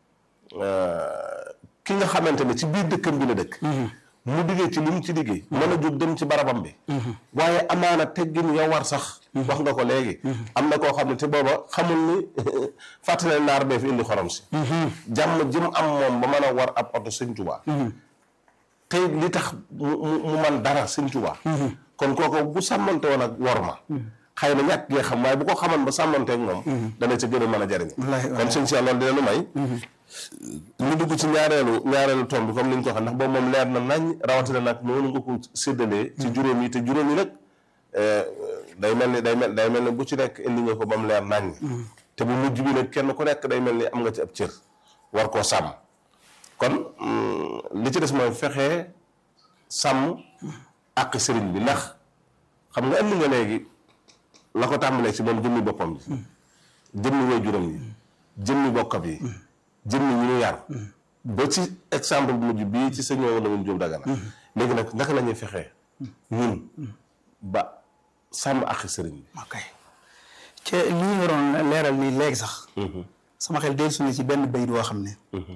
ki nga xamante ne ci biir dëkkam bi la dëkk mu diggee ci li mu ci liggéey mën a jóg dem ci barabam bi waaye amaana teggin ya war sax wax nga ko léegi am na koo xam ne te booba xamul ni fàttale naar bee fi indi xorom si jàmm ji mu am moom ba mën a war ab oto sëñ Tuubaa tey li tax mu mu man dara sëñ Tuubaa kon kooku bu sàmmante woon ak wor ma xëy na ñàkk gee xam waaye bu ko xaman ba sàmmanteeg moom dana ca gën a mën a jariñ kon sëñ si loolu dina lu may ñu dugg ci ñaareelu ñaareelu tomb bi comme ni ñu ko waxee ndax boobu moom leer na nañ rawatina nag noonu nga ko séddalee ci juróom yi te juróom yi nag day mel ni day mel day mel ni bu ci nekk indi nga ko ba mu leer nañ te bu mujj bi nag kenn ku nekk day mel ni am nga ci ab cër war koo sàmm kon li ci des mooy fexe sàmm ak sëriñ bi ndax xam nga indi nga léegi la ko tàmbalee ci moom jëmmi boppam ji jëmmi way juróom yi jëmmi bokkam yi jëmmi ñu ñu yar ba ci exemple bu mujj bii ci sëñ la mun Jóob Dagana léegi nag naka la ñuy fexee ñun ba sàmm ak sëriñ bi ok te lii nga doon leeral nii léegi sax sama xel del suñu ci benn bayit woo xam ne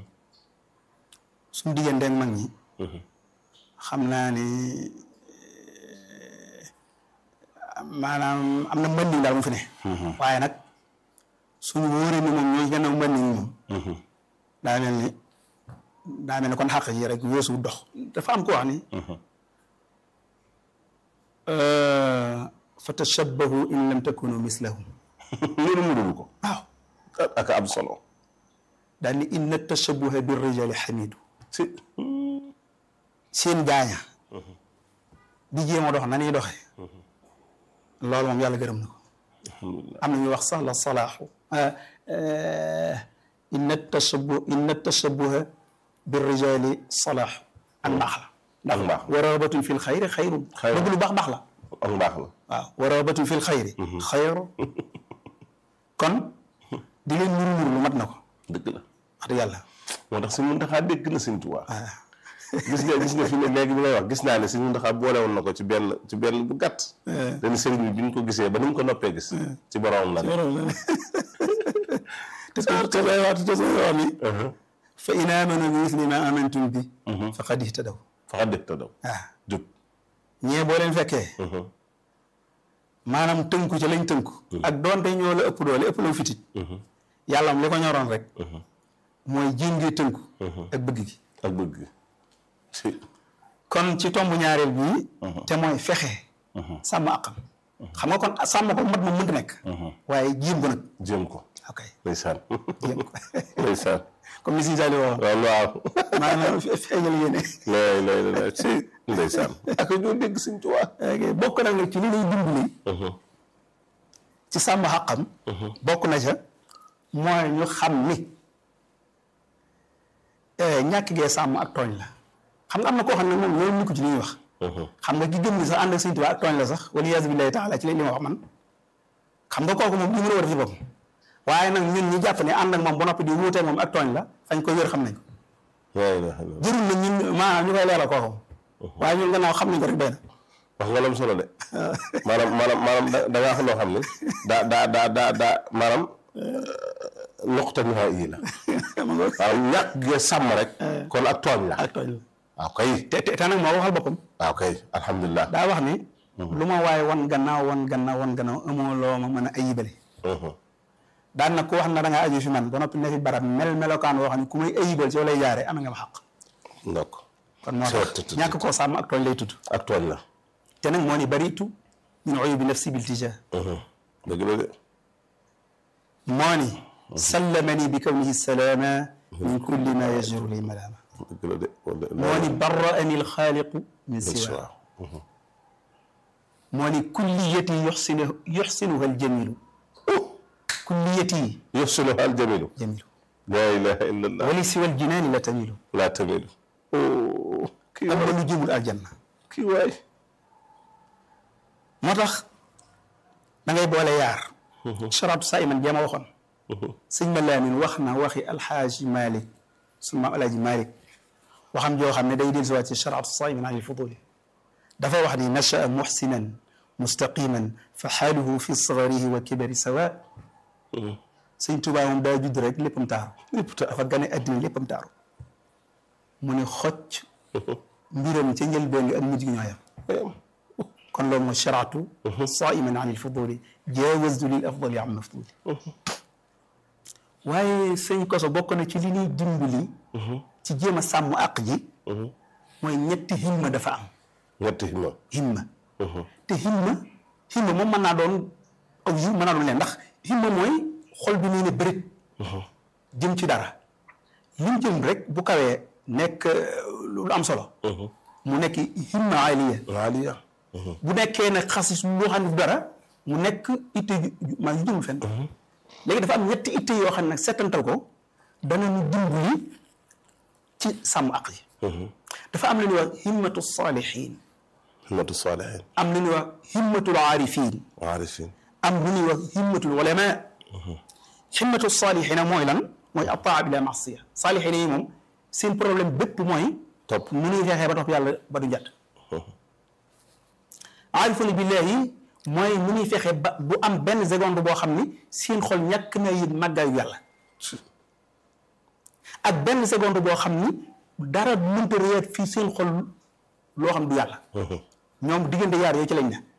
suñu diggante ak mag ñi xam naa ni maanaam am na mbëndiñ daal mu fi ne waaye nag suñu wóoree ni moom ñooy gannaaw mbëndiñ moom daa mel ni daa mel ni kon xàq ji rek weesu dox dafa am ko wax ni fa tashabbahu in lam takunu mislahum loolu mënul ko waaw ak am solo daal ni inna tashabbuha bir rijali xamidu si seen gaaña di jéem a dox na ñuy doxee loolu moom yàlla gërëm na ko am na ñuy wax sax la salaaxu inna tashabbu inna tashabbuha bir rijali salaaxu ak mbaax la ak mbaax wa rabatun fil xayri xayrun Xayrun. bëgg lu baax baax la ak mbaax la waaw wa rabatun fil xayri xayru kon di leen nuru nuru lu mat na ko dëgg la wax dëgg yàlla moo tax suñu Muntaxa dégg na Sëñ Tuubaa waaw gis nga gis nga fi ne léegi bi ngay wax gis naa ne Sëñ Muntaxa boole woon na ko ci benn ci benn bu gàtt dañu sëriñ bi bi ñu ko gisee ba ni mu ko noppee gis ci boromam la ne te te lay wax te lay wax ni fa in aamanu bi misli ma amantum bi faqad ihtadaw faxa dëgg te daw waaw jub ñee boo leen fekkee maanaam tënku ca lañ tënku ak doonte ñoo la ëpp doole ëpp la fitit yàlla am li ko ñoroon rek mooy jéem ngee tënku ak bëgg gi ak bëgg si kon ci tomb ñaareel bii te mooy fexe sàmm àqam xam nga kon sàmm ko mat moom mënta nekk waaye jéem ko nag jéem ko ok ndeysaan jéem ko ndeysaan comme ni si Sali waxoon waaw waaw maanaam fe- feeñal yéene lay lay lay si ndeysaan ak ñoo dégg Sëñ Tuubaa ok bokk nag nag ci li lay dimbali ci sàmm xaqam bokk na ca mooy ñu xam ni ñàkk gee sàmm ak tooñ la xam nga am na koo xam ne moom loolu nikku ci li ñuy wax xam nga ki gëm ni sax ànd ak Sëñ Tuubaa ak tooñ la sax wala yaasu billaahi taala ci li ma wax man xam nga kooku moom li mu war a def ci boppam waaye nag ñun ñu jàpp ne ànd ak moom ba noppi di wuutee moom ak tooñ la fañ ko wér xam nañ ko jërul na ñun maanaam ñu koy leeral kooku waaye ñun gannaaw xam nañ ko rek doy na wax nga lam solo de maanaam maanaam maanaam da ngaa xam loo xam ne daa daa daa daa daa maanaam nuqta nihaa yi la waaw ñàkk gee sàmm rek kon ak tooñ la ak tooñ la waaw kay te te te nag moo waxal boppam waaw kay alhamdulilah daa wax ni lu ma waaye wan gannaaw wan gannaaw wan gannaaw amoo loo ma mën a ayibale daan nag ku wax na da ngaa aju fi man ba noppi ne fi barab mel melokaan woo xam ne ku may ayibal ci yow lay jaare am nga ma xaq ndokk kon moo tax ñàkk koo sàmm ak tooñ lay tudd ak tooñ la te nag moo ni baritu min uyubi nafsi bil tija dëgg la de moo ni sallamani bi kawnihi salaama min kulli ma yajuru li malaama dëgg la de moo ni barraani alxaaliqu min siwa moo ni kulliyati yuxsinu yuxsinuha aljamilu kulliyati yuxsinuha aljamilu jamilu laa ilaha illa allah wali siwa aljinaani la tamilu laa tamilu kii am na lu jëmul aljanna kii waay moo tax da ngay boole yaar charatu saa iman jéema waxoon sëñ ma laamin wax na waxi alxaaji malik sunu maam alaaji malik waxam joo xam ne day del siwaat ci charatu saa iman an il fuduli dafa wax ni nachaa muxsinan mustaqiman fa xaaluhu fi sagarihi wa kibari sawa sëñ Tuubaa moom daa judd rek léppam taaru lépp dafa gane addina léppam taaru mu ne xocc mbiram ca njëlbeen gi ak mujj gi ñooyam kon loolu mooy sharaatu saiman an ilfuduli jaawaztu lil afdali am mafduli waaye sëñ koso bokk na ci li ñuy dimbali ci jéem a sàmm àq ji mooy ñetti himma dafa am ñetti himma himma te himma himma moom mën naa doon aw yu mën naa doon leen ndax himma mooy xol bi nii ne bërit jëm ci dara li mu jëm rek bu kawee nekk lu am solo mu nekk himma aliya aliya bu nekkee ne xasis loo xam ne dara mu nekk itte maa ngi jëmul fenn léegi dafa am ñetti itte yoo xam ne nag settantal ko dana ñu dimbali ci sàmm aq yi dafa am lu ñuy wax himmatu saalihin himmatu saalihin am lu ñuy wax himmatul aarifin aarifin am lu ñuy wax himmatul ulama himmatu saalihina mooy lan mooy ataa bila masiya saalihina yi moom seen problème bépp mooy topp mu nuy fexee ba topp yàlla ba du njat aarifuna billahi mooy mu nuy fexe ba bu am benn seconde boo xam ni seen xol ñàkk na yëg màggaayu yàlla ak benn seconde boo xam ni dara mënta réer fii seen xol loo xam du yàlla ñoom diggante yaar yooyu ci lañ ne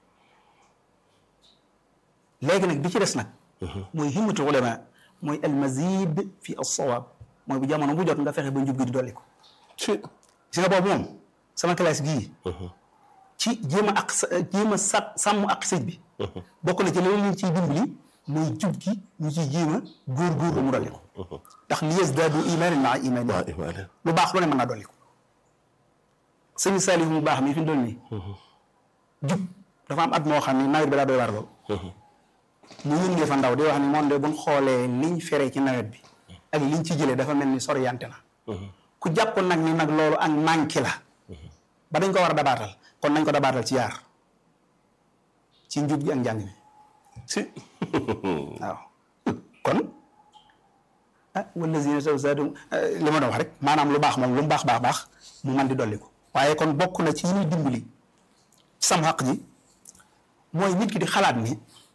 léegi nag bi ci des nag mooy himmatul ulama mooy almazid fi alsawaab mooy bu jamono bu jot nga fexe ba njub gi di dolli ko ci si nga boobu moom sama classe gii ci jéem a ak sa jéem a sa sàmm ak sëñ bi bokk na ci loolu ñu ciy dimbali mooy jub gi ñu ciy jéem a góor-góor mu dolli ko ndax li yazdaadu imaanan maa imaani waa imaane lu baax lu ne mën naa dolli ko sëñ Saliou mu baax mi fi mu doon nii jub dafa am at moo xam ni nawet bi daa doy waar lool mu yëngee fa ndaw di wax ni moom de buñ xoolee liñ fere ci nawet bi ak liñ ci jëlee dafa mel ni soriyante na ku jàpp nag ni nag loolu ak manqué la ba dañ ko war a dabaatal kon nañ ko dabaatal ci yaar ci njub gi ak njàng mi ci waaw kon ah wallazina tawzaadum li ma doon wax rek maanaam lu baax moom lu mu baax baax baax mu man di dolli ko waaye kon bokk na ci yi ñuy dimbali ci sam xaq ji mooy nit ki di xalaat ni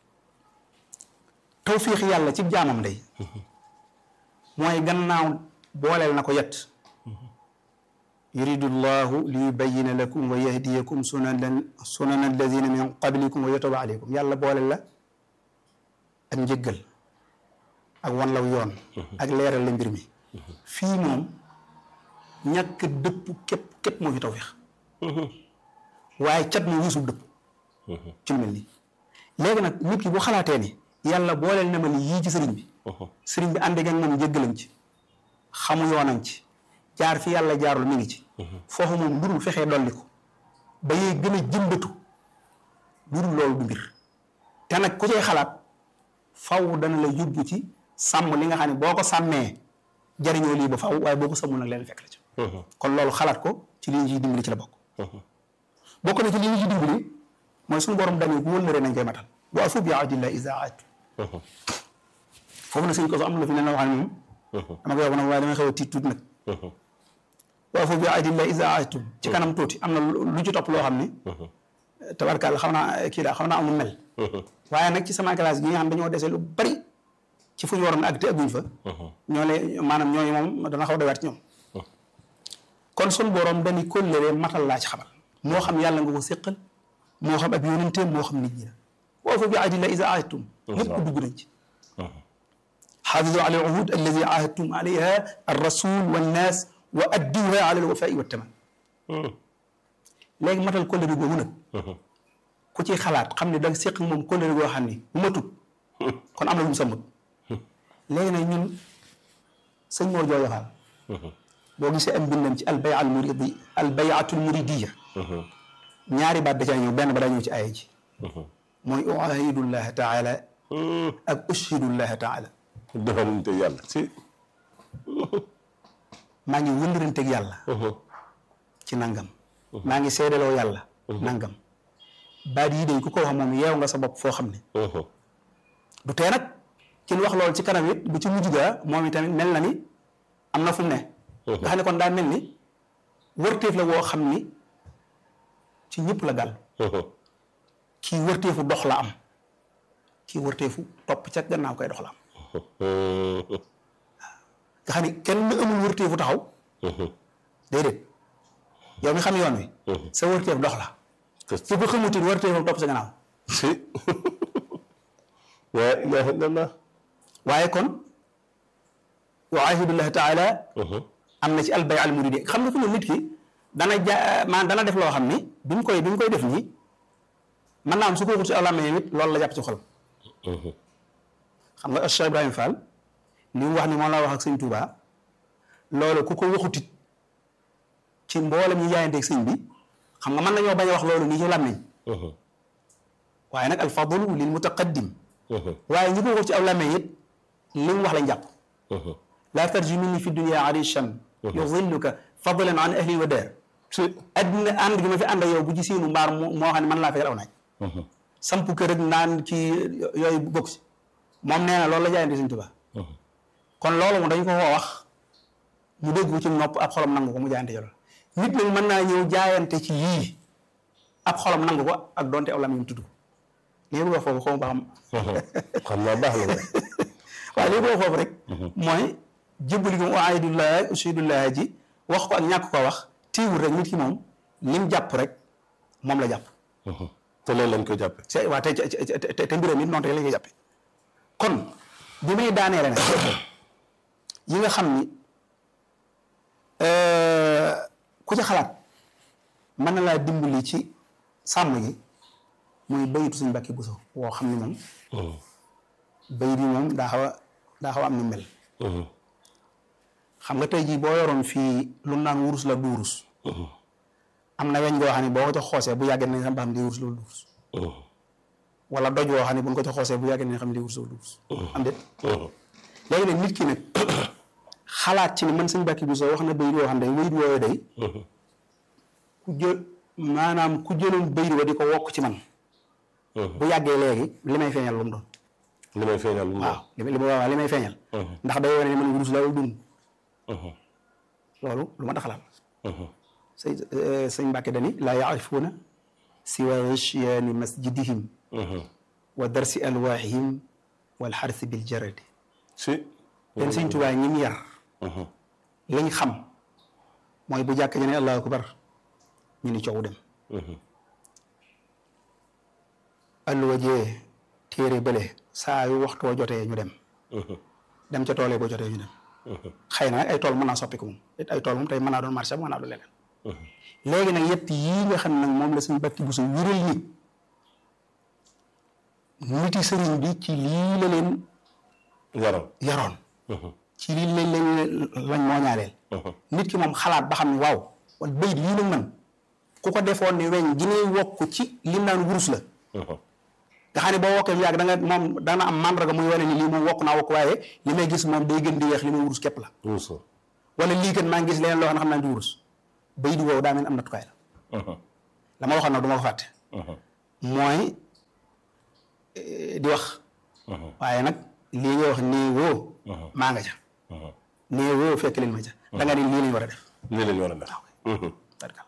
tawfiix yàlla ci jaamam day mooy gannaaw booleel na ko yet yuridu llahu li yubayina lakum wa yahdiyakum sunan sunana alladina min qablikum wa yatuba aleykum yàlla booleel la ak njëggal ak wan law yoon ak leeral la mbir mi fii moom ñàkk dëpp képp képp moo fi tawfiix waaye cat moo wisul dëpp ci lu mel nii léegi nag nit ki bu xalaatee ni yàlla booleel na ma ni yii ci sëriñ bi sëriñ bi ànd ak moom njëggalam ci xamu yoonam ci jaar fi yàlla jaarul mi ngi ci foofu moom lu dul fexee dolli ko ba yee gën a jëmbatu lu dul loolu du mbir te nag ku cay xalaat faw dana la yóbbu ci sàmm li nga xam ne boo ko sàmmee jariñoo lii ba faw waaye boo ko sàmmul nag leen fekk la ci kon loolu xalaat ko ci li ñu ciy dimbali ci la bokk bokk na ci li ñu ciy dimbali mooy suñu borom dañu ku wëllëre nañ koy matal wa afu bi ahdillah iza ahadtum foofu na sëñ ko so am na fi ne na wax ne moom dama koy wax nag waaye damay xaw a tiit tuuti nag wa afu bi ahdillah iza ahadtum ci kanam tuuti am na lu ci topp loo xam ni tabarkàlla xam naa kii daa xam naa amul mel waaye nag ci sama classe gi nga xam dañoo dese lu bari ci fu ñu waroon ak te agguñ fa ñoo le maanaam ñooñu moom dana xaw a doyaat ci ñoom kon sun borom dañu kóllëre matal laa ci xamal moo xam yàlla nga ko séqal moo xam ab yonenteem moo xam nit ñi la wa fa bi ahdillah iza ahadtum ñëpp dugg nañ ci xaafidu ala al uhud alladi ahadtum alayha ar rasul wannaas wa adduha ala al wafai wa taman léegi matal kóllëre googu nag ku ci xalaat xam ne danga séq moom kóllëre goo xam ni bu matut kon am na lu mu samut léegi nag ñun sëñ moo jooy waxaal boo gisee am bindam ci albay al muridi albayatul muridiya ñaari baat da caa ñëw benn ba daa ñëw ci aaya ji mooy uahidullah taala ak ushhidullah taala defante yàlla si maa ngi wëllëranteeg yàlla ci nangam maa ngi seedaloo yàlla nangam baat yi day ku ko wax moom yeew nga sa bopp foo xam ne du tee nag ci wax loolu ci kanam it bu ci mujj gaa moom itamit mel na ni am na fu mu ne nga xam ne kon daa mel ni wërteef la woo xam ni ci ñëpp la gàll kii wërteefu dox la am kii wërteefu topp ca gannaaw koy dox la am nga xam ni kenn amul wërteefu taxaw déedéet yow mi xam yoon wi sa wërteef dox la ci ko xamutit wërteefam topp sa gannaaw si la ilaha illallah waaye kon wa ahidullah taala am na ci albay al muridi xam nga ko ne nit ki dana ja maanaam dana def loo xam ni bi mu koy bi mu koy def nii mën naa am su ko waxut ci aw làmmiñam it loolu la jàpp ci xol xam nga Cheikh Ibrahima Fall li mu wax ni moom la wax ak sëñ Touba loolu ku ko waxutit ci mboolem ñu jaayanteeg sëñ bi xam nga mën nañoo bañ a wax loolu nii ci làmmiñ waaye nag al fadlu lil mutaqaddim waaye ñi ko waxut ci aw làmmiñ it li mu wax lañ jàpp laa tarji minni fi dunia arishan yudilluka fadlan an ahli wa daar su addina ànd gi ma fi ànd ak yow bu ci siinu mbaar moo xam ne man laa fekkal aw naaj samp kër ak naan ci yooyu bokk si moom nee na loolu la jaayante Sëñ Tuubaa kon loolu moom dañu ko koo wax mu dégg ci nopp ab xolam nangu ko mu jaayante jolo nit nag mën naa ñëw jaayante ci yii ab xolam nangu ko ak donte aw lam ñu tudd ko li nga bëgg wax foofu xaw ma ba xam xam naa baax la waaye li nga bëgg foofu rek mooy jébbali ko uahidullah ushhidullah ji wax ko ak ñàkk ko wax téewul rek nit ki moom lim jàpp rek moom la jàpp te loolu lañ koy jàppe c'est waaw te te te mbiram it noonu rek lañ koy jàppe kon bi may daaneele nag yi nga xam ni ku ci xalaat mën na laa dimbali ci sàmm gi muy bayitu suñ mbàkki buso woo xam ni moom bayit yi moom daa xaw a daa xaw a am ni mel xam nga tey jii boo yoroon fii lu naan wurus la du wurus am na weñ goo xam ne boo ko ca xoosee bu yàggee nañ xam ba xam di wurus la du wurus wala doj woo xam ne bu ñu ko ca xoosee bu yàggee nañ xam di wurus la du wurus am déet léegi nag nit ki nag xalaat ci ni man sëñ Mbàkke Buso wax na bayit yoo xam ne bayit woowu day ku jël maanaam ku jëloon bayit wa di ko wokk ci man bu yàggee léegi li may feeñal lu mu doon li may feeñal lu mu waaw li li waaw li may feeñal ndax day wane ne man wurus la wala dund loolu lu ma taxalaat sëñ sëñ Mbàkke dani laa yaarifuuna siwa ghishyaani masjidihim wa darsi alwaahihim wal xarsi bil jaradi si leen sëñ Tuubaa ñi mu yar liñ xam mooy bu jàkk ji ne allahu akbar ñu ni coow dem alluwa jee téere bële saa yu waxtoo jotee ñu dem dem ca toolee boo jotee ñu dem xëy na nag ay tool mën naa soppiku moom it ay tool moom tey mën naa doon marché mën naa doon leneen léegi nag yett yii nga xam nag moom la suñu bakki bu su wéral nit niti sëriñ bi ci lii la leen yaram yaroon ci lii lañ lañ lañ moo ñaaleel nit ki moom xalaat ba xam ne waaw wala bayit lii nag man ku ko defoon ni weñ gi ne wokk ci lim naan wurus la nga xam ne boo wokkee yàgg da nga moom dana am mandarga muy wane ni lii moom wokk naa wokk waaye li may gis moom day gën di weex li may wurus képp la Moussa. wala lii kat maa ngi gis leneen loo xam ne xam naa di wurus bay di woowu daa mel am nattukaay la la ma waxoon nag du ma ko fàtte mooy eh, di wax waaye nag lii nga wax nii woo maa nga ca nii woo fekk leen ma ca da nga ni lii lañ war a def nii lañ war a def. tarkal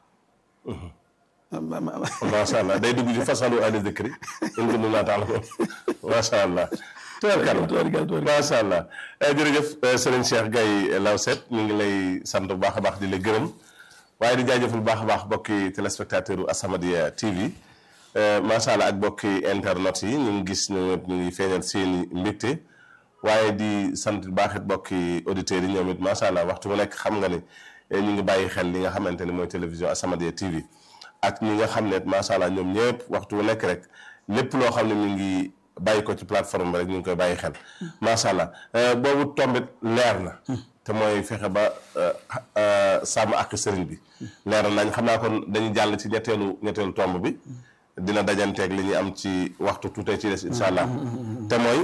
macha allah day dugg ci fasalu ahli dikri in kuntum laa ta'lamuun macha allah. tubarkalla macha allah jërëjëf sëriñ Cheikh Gaye Lawset ñu ngi lay sant bu baax a baax di la gërëm waaye di jaajëfal bu baax a baax bokki téléspectateur u As-Samadiyya TV macha allah ak bokki internet yi ñu ngi gis ñoom it ñu ngi feeñal seeni mbégte waaye di sant bu baax it bokki auditeurs yi ñoom it macha allah waxtu bu nekk xam nga ni ñu ngi bàyyi xel li nga xamante ni mooy télévision As-Samadiyya TV ak ñi nga xam ne macha allah ñoom ñëpp waxtu bu nekk rek lépp loo xam ne mi ngi bàyyi ko ci plateforme bi rek ñu ngi koy bàyyi xel macha allah boobu tombit leer na te mooy fexe ba sàmm ak sëriñ bi leer na nañ xam naa kon dañuy jàll ci ñetteelu ñetteelu tomb bi dina dajanteeg li ñuy am ci waxtu tuutee ci des incha allah te mooy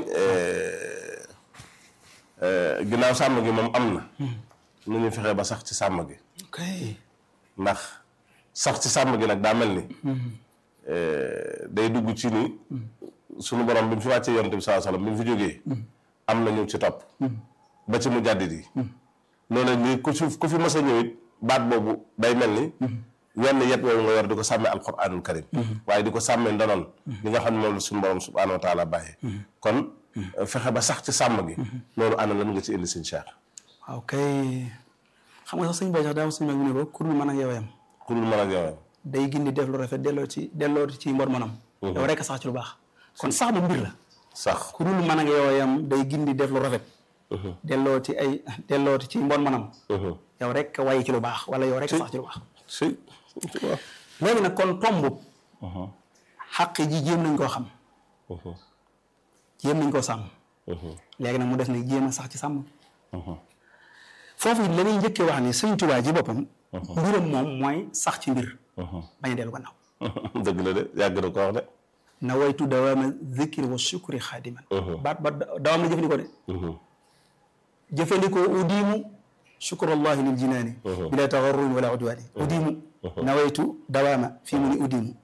ginnaaw sàmm gi moom am na nu ñuy fexe ba sax ci sàmm gi ok ndax sax ci sàmm gi nag daa mel ni day dugg ci ni sunu borom bi mu fi wàccee yonent bi sallallahu alayhi wasallam bi mu fi jógee am na ñu ci topp ba ci mu jàddit yi loolu nii ku fi ku fi mës a ñëw it baat boobu day mel ni wenn yet woowu nga yor di ko sàmmee alquranul karim waaye di ko sàmmee ndonoon li nga xam ne moom la suñu borom subhanahu wa taala bàyyee kon fexe ba sax ci sàmm gi loolu ana lan nga ci indi sëñ Cheikh waaw kay xam nga sax suñ bay sax daa suñ mag mu ne ko kur mën ak yow yam ku dul mën ak yow day gindi def lu rafet delloo ci delloo ci mbor manam yow rekk sax ci lu baax kon sax mu mbir la sax ku dul mën ak yow yam day gindi def lu rafet delloo ci ay delloo ci mbor manam yow rek way ci lu baax wala yow rek sax ci lu baax si léegi nag kon tomb xaq ji jéem nañ koo xam jéem nañ koo sàmm léegi nag mu des nag jéem a sax ci sàmm foofu it la ñuy njëkkee wax ni sëñ Tuubaa ji boppam mbiram moom mooy sax ci mbir bañ a dellu gannaaw dëgg la de yàgg na ko wax de na waytu dawaama zikri wa shukri xaadiman baat ba dawam la jëfandikoo de jëfandikoo udiimu shukrullahi lil jinaani bila tagarrurin wala udwaani udiimu nawaytu dawaama fii mu ni udiimu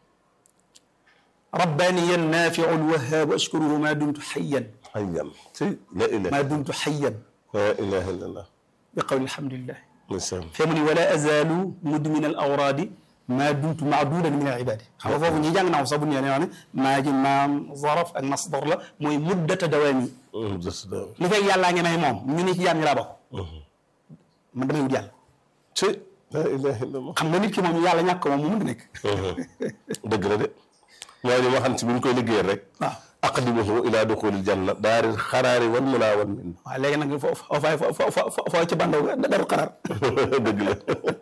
رباني النافع الوهاب أشكره ما دمت حيا xayyan si la ilaha ما دمت حيا la ilaha illallah بقول الحمد لله ndeysaan فمن ولا أزال مدمن الأوراد ما دمت معدودا من العباد xam nga foofu ñi jàng naa ko sax bu ñu nee maa ji maam zaraf ak masdar la mooy muddata dawaami des da li fekk yàllaa ngi may moom ñu ne ci jaam ñi laa bokk man damay wut yàlla si la ilaha illallah xam nga nit ki moom yàlla ñàkk ko moom mu mënta nekk dëgg la de mooy li ma xam ci bi ñu koy liggéeyal rek waaw aqdimuhu ila duxulil janna daaril xaraari wal munaa wal min waaw léegi nag foo foo fay foo foo foo ci bandaw daru xaraar dëgg la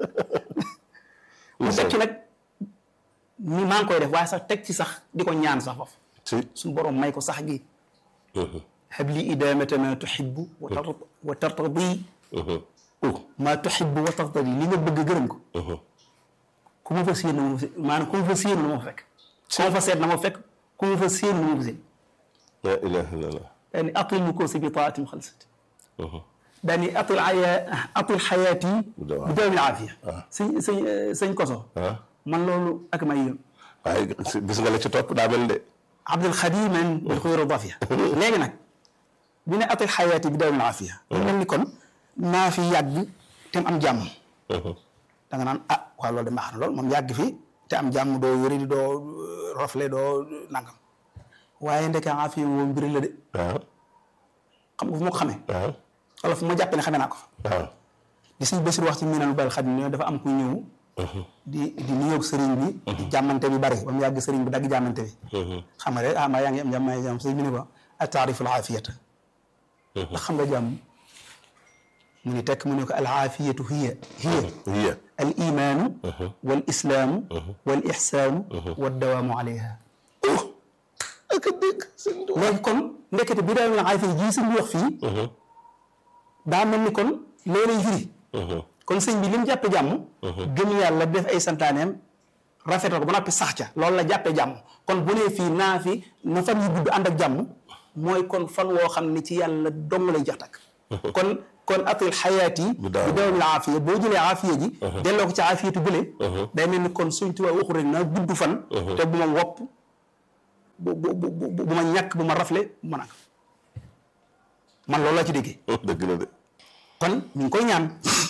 mu teg ci nag ni maa ngi koy def waaye sax teg ci sax di ko ñaan sax foofu si suñu borom may ko sax gi habli idamata ma tuhibbu wa tar wa tartadi ma tuhibbu wa tartadi li nga bëgg gërëm ko ku ma fa séen na ma fa séen maanaam ku ma fa séenu na ma fa fekk ku ma fa seet na ma fa fekk ku ma fa séenu na ma fa séen la ilaha illallah daani atil nu koosi bi taatim xalsat daani atil aya atil xayaati bi dawmi aafiya sëñ sëñ sëñ koso ah man loolu ak may yëm waaye gis nga la ci topp daa mel de Abdul Xadiman bil xuyru dafiya léegi nag bi ne atil xayaati bi dawmi aafiya mu mel ni kon naa fi yàgg te am jàmm da nga naan ah waaw loolu de baax na lool moom yàgg fi te am jàmm doo wéri di doo rafle doo nangam waaye ndeke aafiya moom mbir la de waaw xam nga fu ma ko xamee waaw wala fu ma jàppee ne xamee naa ko fa waaw di suñ Basiir wax ci miinal bal xadim ne dafa am ku ñëw di di nuyoog sëriñ bi di jàmmante bi bari ba mu yàgg sëriñ bi dagg jàmmante bi xam nga rek ah maa yaa ngi am jàmm maa ngi jàmm sëriñ bi ne ko a taariful aafiyata ndax xam nga jàmm mu ni tekk mu ne ko al aafiyatu hiya hiya hiya al imaanu wal islaamu wal ixsaanu wad dawaamu alayha ak dégg sëñ Tuubaa léegi kon ndekete bi daal la aafiya jii sëñ bi wax fii daa mel ni kon loolay firi kon sëñ bi li mu jàppe jàmm gëm yàlla def ay santaaneem rafetal ko ba noppi sax ca loolu la jàppee jàmm kon bu nee fii naa fi na fan yu gudd ànd ak jàmm mooy kon fan woo xam ne ci yàlla dong lay jax takk kon kon atil xayaat yi Bu daaw. bi dawamil aafiya boo jëlee aafiya ji delloo ko ci aafiyatu bële day mel ni kon suñ tubaab waxu rek naa gudd fan te bu ma wopp bu bu bu bu bu ma ñàkk bu ma rafle bu ma nag man loolu laa ci déggee dëgg la de kon ñu ngi koy ñaan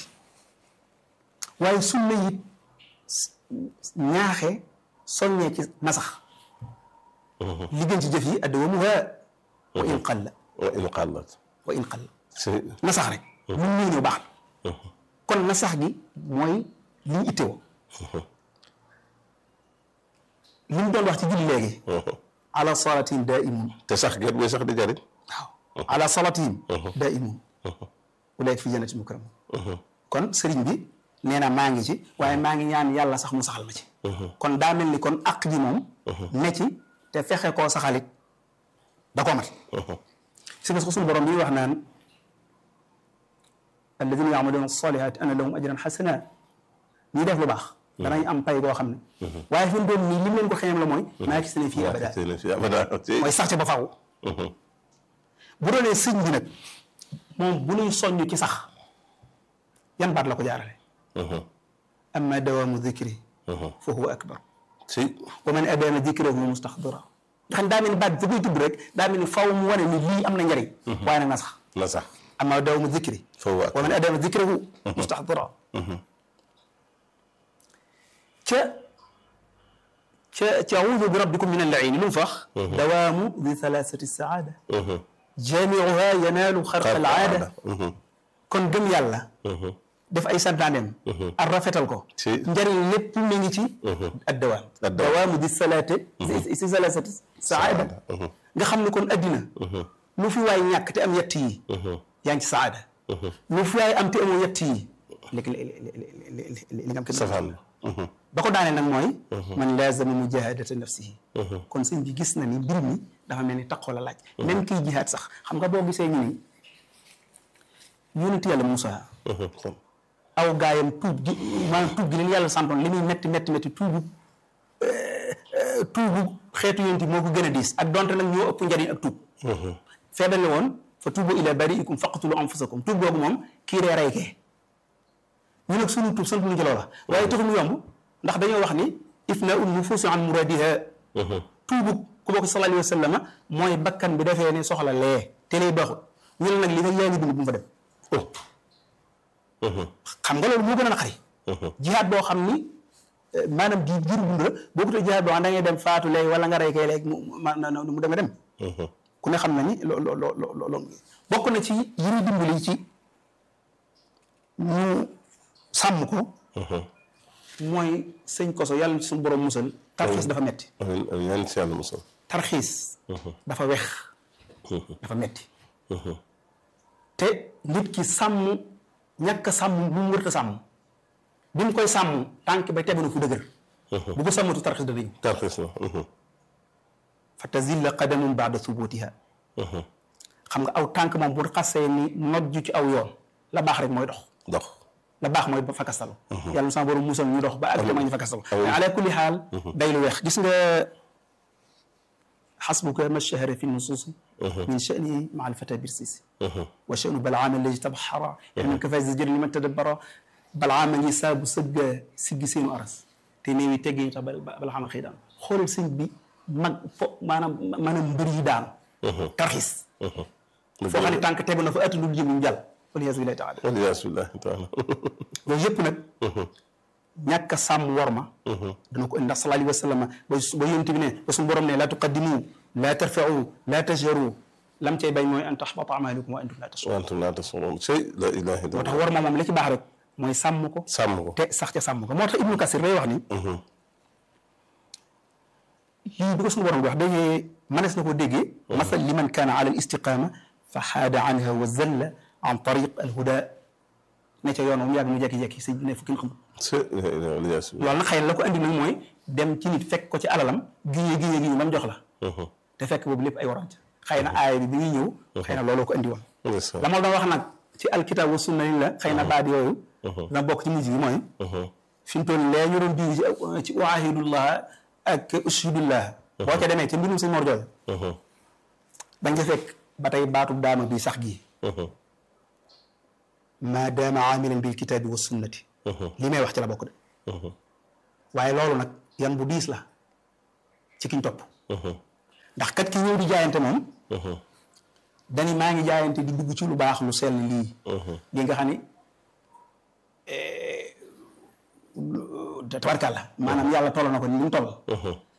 waaye sunna it ñaaxe soññee ci nasax li gën ci jëf yi addawamuha wa in qalla wa in qallat wa in qalla si nasax rek lu mu ñëw baax na kon nasax gi mooy li ñu ittewoo li mu doon wax ci julli léegi ala salatin daimun te sax gerte muy sax di jariñ waaw ala salatihim daimun ulaika fi jannatin mukramun kon sëriñ bi nee na maa ngi ci waaye maa ngi ñaan yàlla sax mu saxal ma ci kon daa mel ni kon àq ji moom ne ci te fexe koo saxalit da koo mat si parce que suñu borom bi wax naan alladina yaamaluuna salihat ana lahum ajran xasana ñi def lu baax danañ am pay goo xam ne waaye fi mu doon nii lim leen ko xeñam la mooy maa gis ne fii abada tey fi abada mooy sax ca ba faaw bu doonee sëñ bi nag moom bu nuy soññ ci sax yan baat la ko jaarale amma dawaamu dikri fa huwa akbar si wa man adama dikrahu mustaxdira nga xam daa mel ni baat bi koy tudd rek daa mel ni faw mu wane ni lii am na njariñ waaye nag na sax na sax amma dawaamu dikri foofu waa wa man adama dikrahu mustaxdira ca ca ca audu bi rabbikum min allaini lu mu fax dawaamu di thalathati saada jaamiuha yanaalu xarqa al aada kon gëm yàlla def ay santaaneem ak rafetal ko Si. njëriñ lépp mi ngi ci ad dawaam Ad dawaam. dawaamu di salaate si si salaasati saada nga xam ne kon addina lu fi waay ñàkk te am yett yi yaa ngi ci saada lu fi waay am te amoo yett yi li li li li li nga am kenn safaan ba ko daanee nag mooy man laazama mujahadata nafsihi kon sëñ bi gis na ni mbir mi dafa mel ni taqoo la laaj même kiy jihaad sax xam nga boo gisee ñu ni yonent yàlla Moussa aw gaayam tuub gi maanaam tuub gi leen yàlla santoon li muy metti metti metti tuubu tuubu xeetu yonent yi moo ko gën a diis ak donte nag ñoo ëpp njariñ ak tuub feebar la woon fa tuubu ila bariikum faqtulu anfusakum tuub googu moom kii ree rey kee ñu nag sunu tuub sant ñu ci loola waaye taxul mu yomb ndax dañoo wax ni ifna un nufuusi an muradiha tuubu ku bokk sallallahu alayhi wa sallam mooy bakkan bi defee ne soxla lee te lay baaxul ñu ne nag li nga yaa ngi dund bu mu fa dem xam nga loolu moo gën a naqari jihaad boo xam ni eh, maanaam di jiru dund la boo ko tee jihaad boo xam da ngay dem faatu léegi wala nga rey kay léegi mu ma na mu dem dem ku ne xam na ni loo loo loo loo loo bokk na ci yi ñu dimbali ci ñu sàmm ko mooy sëñ koso yàlla ci suñu borom musal tarxiis dafa metti amiin amiin ñaan si yàlla musal tarxiis dafa wex dafa metti te nit ki sàmm ñàkk a sàmm bu mu wërta sàmm bi mu koy sàmm tànk ba tegu na fu dëgër bu ko sàmmatu tarxiis dana ñëw tarxiis na fa tazilla qadamun baada subutiha xam nga aw tànk moom bu xasee ni nojju ci aw yoon la baax rek mooy dox dox la baax mooy ba fakkastalu yàlla na sama borom musal ñu dox ba ak ma ñu fakkastalu mais ala kulli xaal day lu weex gis nga xasbuka ma shahara fi nusuusi min sha'ni maa alfata birsisi wa sha'nu balaama alladi tabxara min kafaasi jëri liman tadabbara balaama ngi saabu sëgga siggi seenu aras te néewi teggi ñu tax balaama xëy daan xoolal sëñ bi mag fo maanaam maanaam mbër yi daan tarxis foo xam ne tànk tegu na fa attudul jëm ñu jàll waliyaasu billahi taala waliyaasu billahi taala loolu yëpp nag ñàkk a sàmm worma dana ko indi ndax sallallahu alayhi wa sallam ba ba yonent bi ne ba suñu borom ne laa tuqaddimu laa tarfa'u laa tajharu lam cay bañ mooy an tahbata amalukum wa antum laa tash'urun wa antum laa tash'uruun sey la ilaha moo tax illallah worma moom li ci baax rek mooy sàmm ko sàmm ko te sax ca sàmm ko moo tax ibnu kasir day wax ni lii bi ko suñu borom di wax dañee mënees na ko déggee masal liman kaana ala al istiqama fa xaada anha wa zalla an tariq al huda ne ca yoon moom yàgg mu jekki-jekki sëñ bi ne fu kenn xamul sey la ilaha waliyaasu billahi loolu nag xëy na la ko andi nag mooy dem ci nit fekk ko ci alalam giñee giñee giñee ba mu jox la te fekk boobu lépp ay warante xëy na aaya bi bi ñuy ñëw xëy na looloo ko andi woon ndeysaan la ma doon wax nag ci alkitab wa sunna ni la xëy na baat yooyu dina bokk ci mujj gi mooy fi mu toll lee ñu doon bii ci ci waahidullah ak ushidullah boo ca demee ci mbirum sëñ Mor Jooy dañ ca fekk ba tey baatu daama bi sax gii ma daama aamilan bil kitaabi wa sunnati li may wax ci la bokk de waaye loolu nag yan bu diis la ci kiñ topp ndax kat ki ñëw di jaayante moom dani maa ngi jaayante di dugg ci lu baax lu sell lii li nga xam ni tabarkàlla maanaam yàlla toll na ko ni mu toll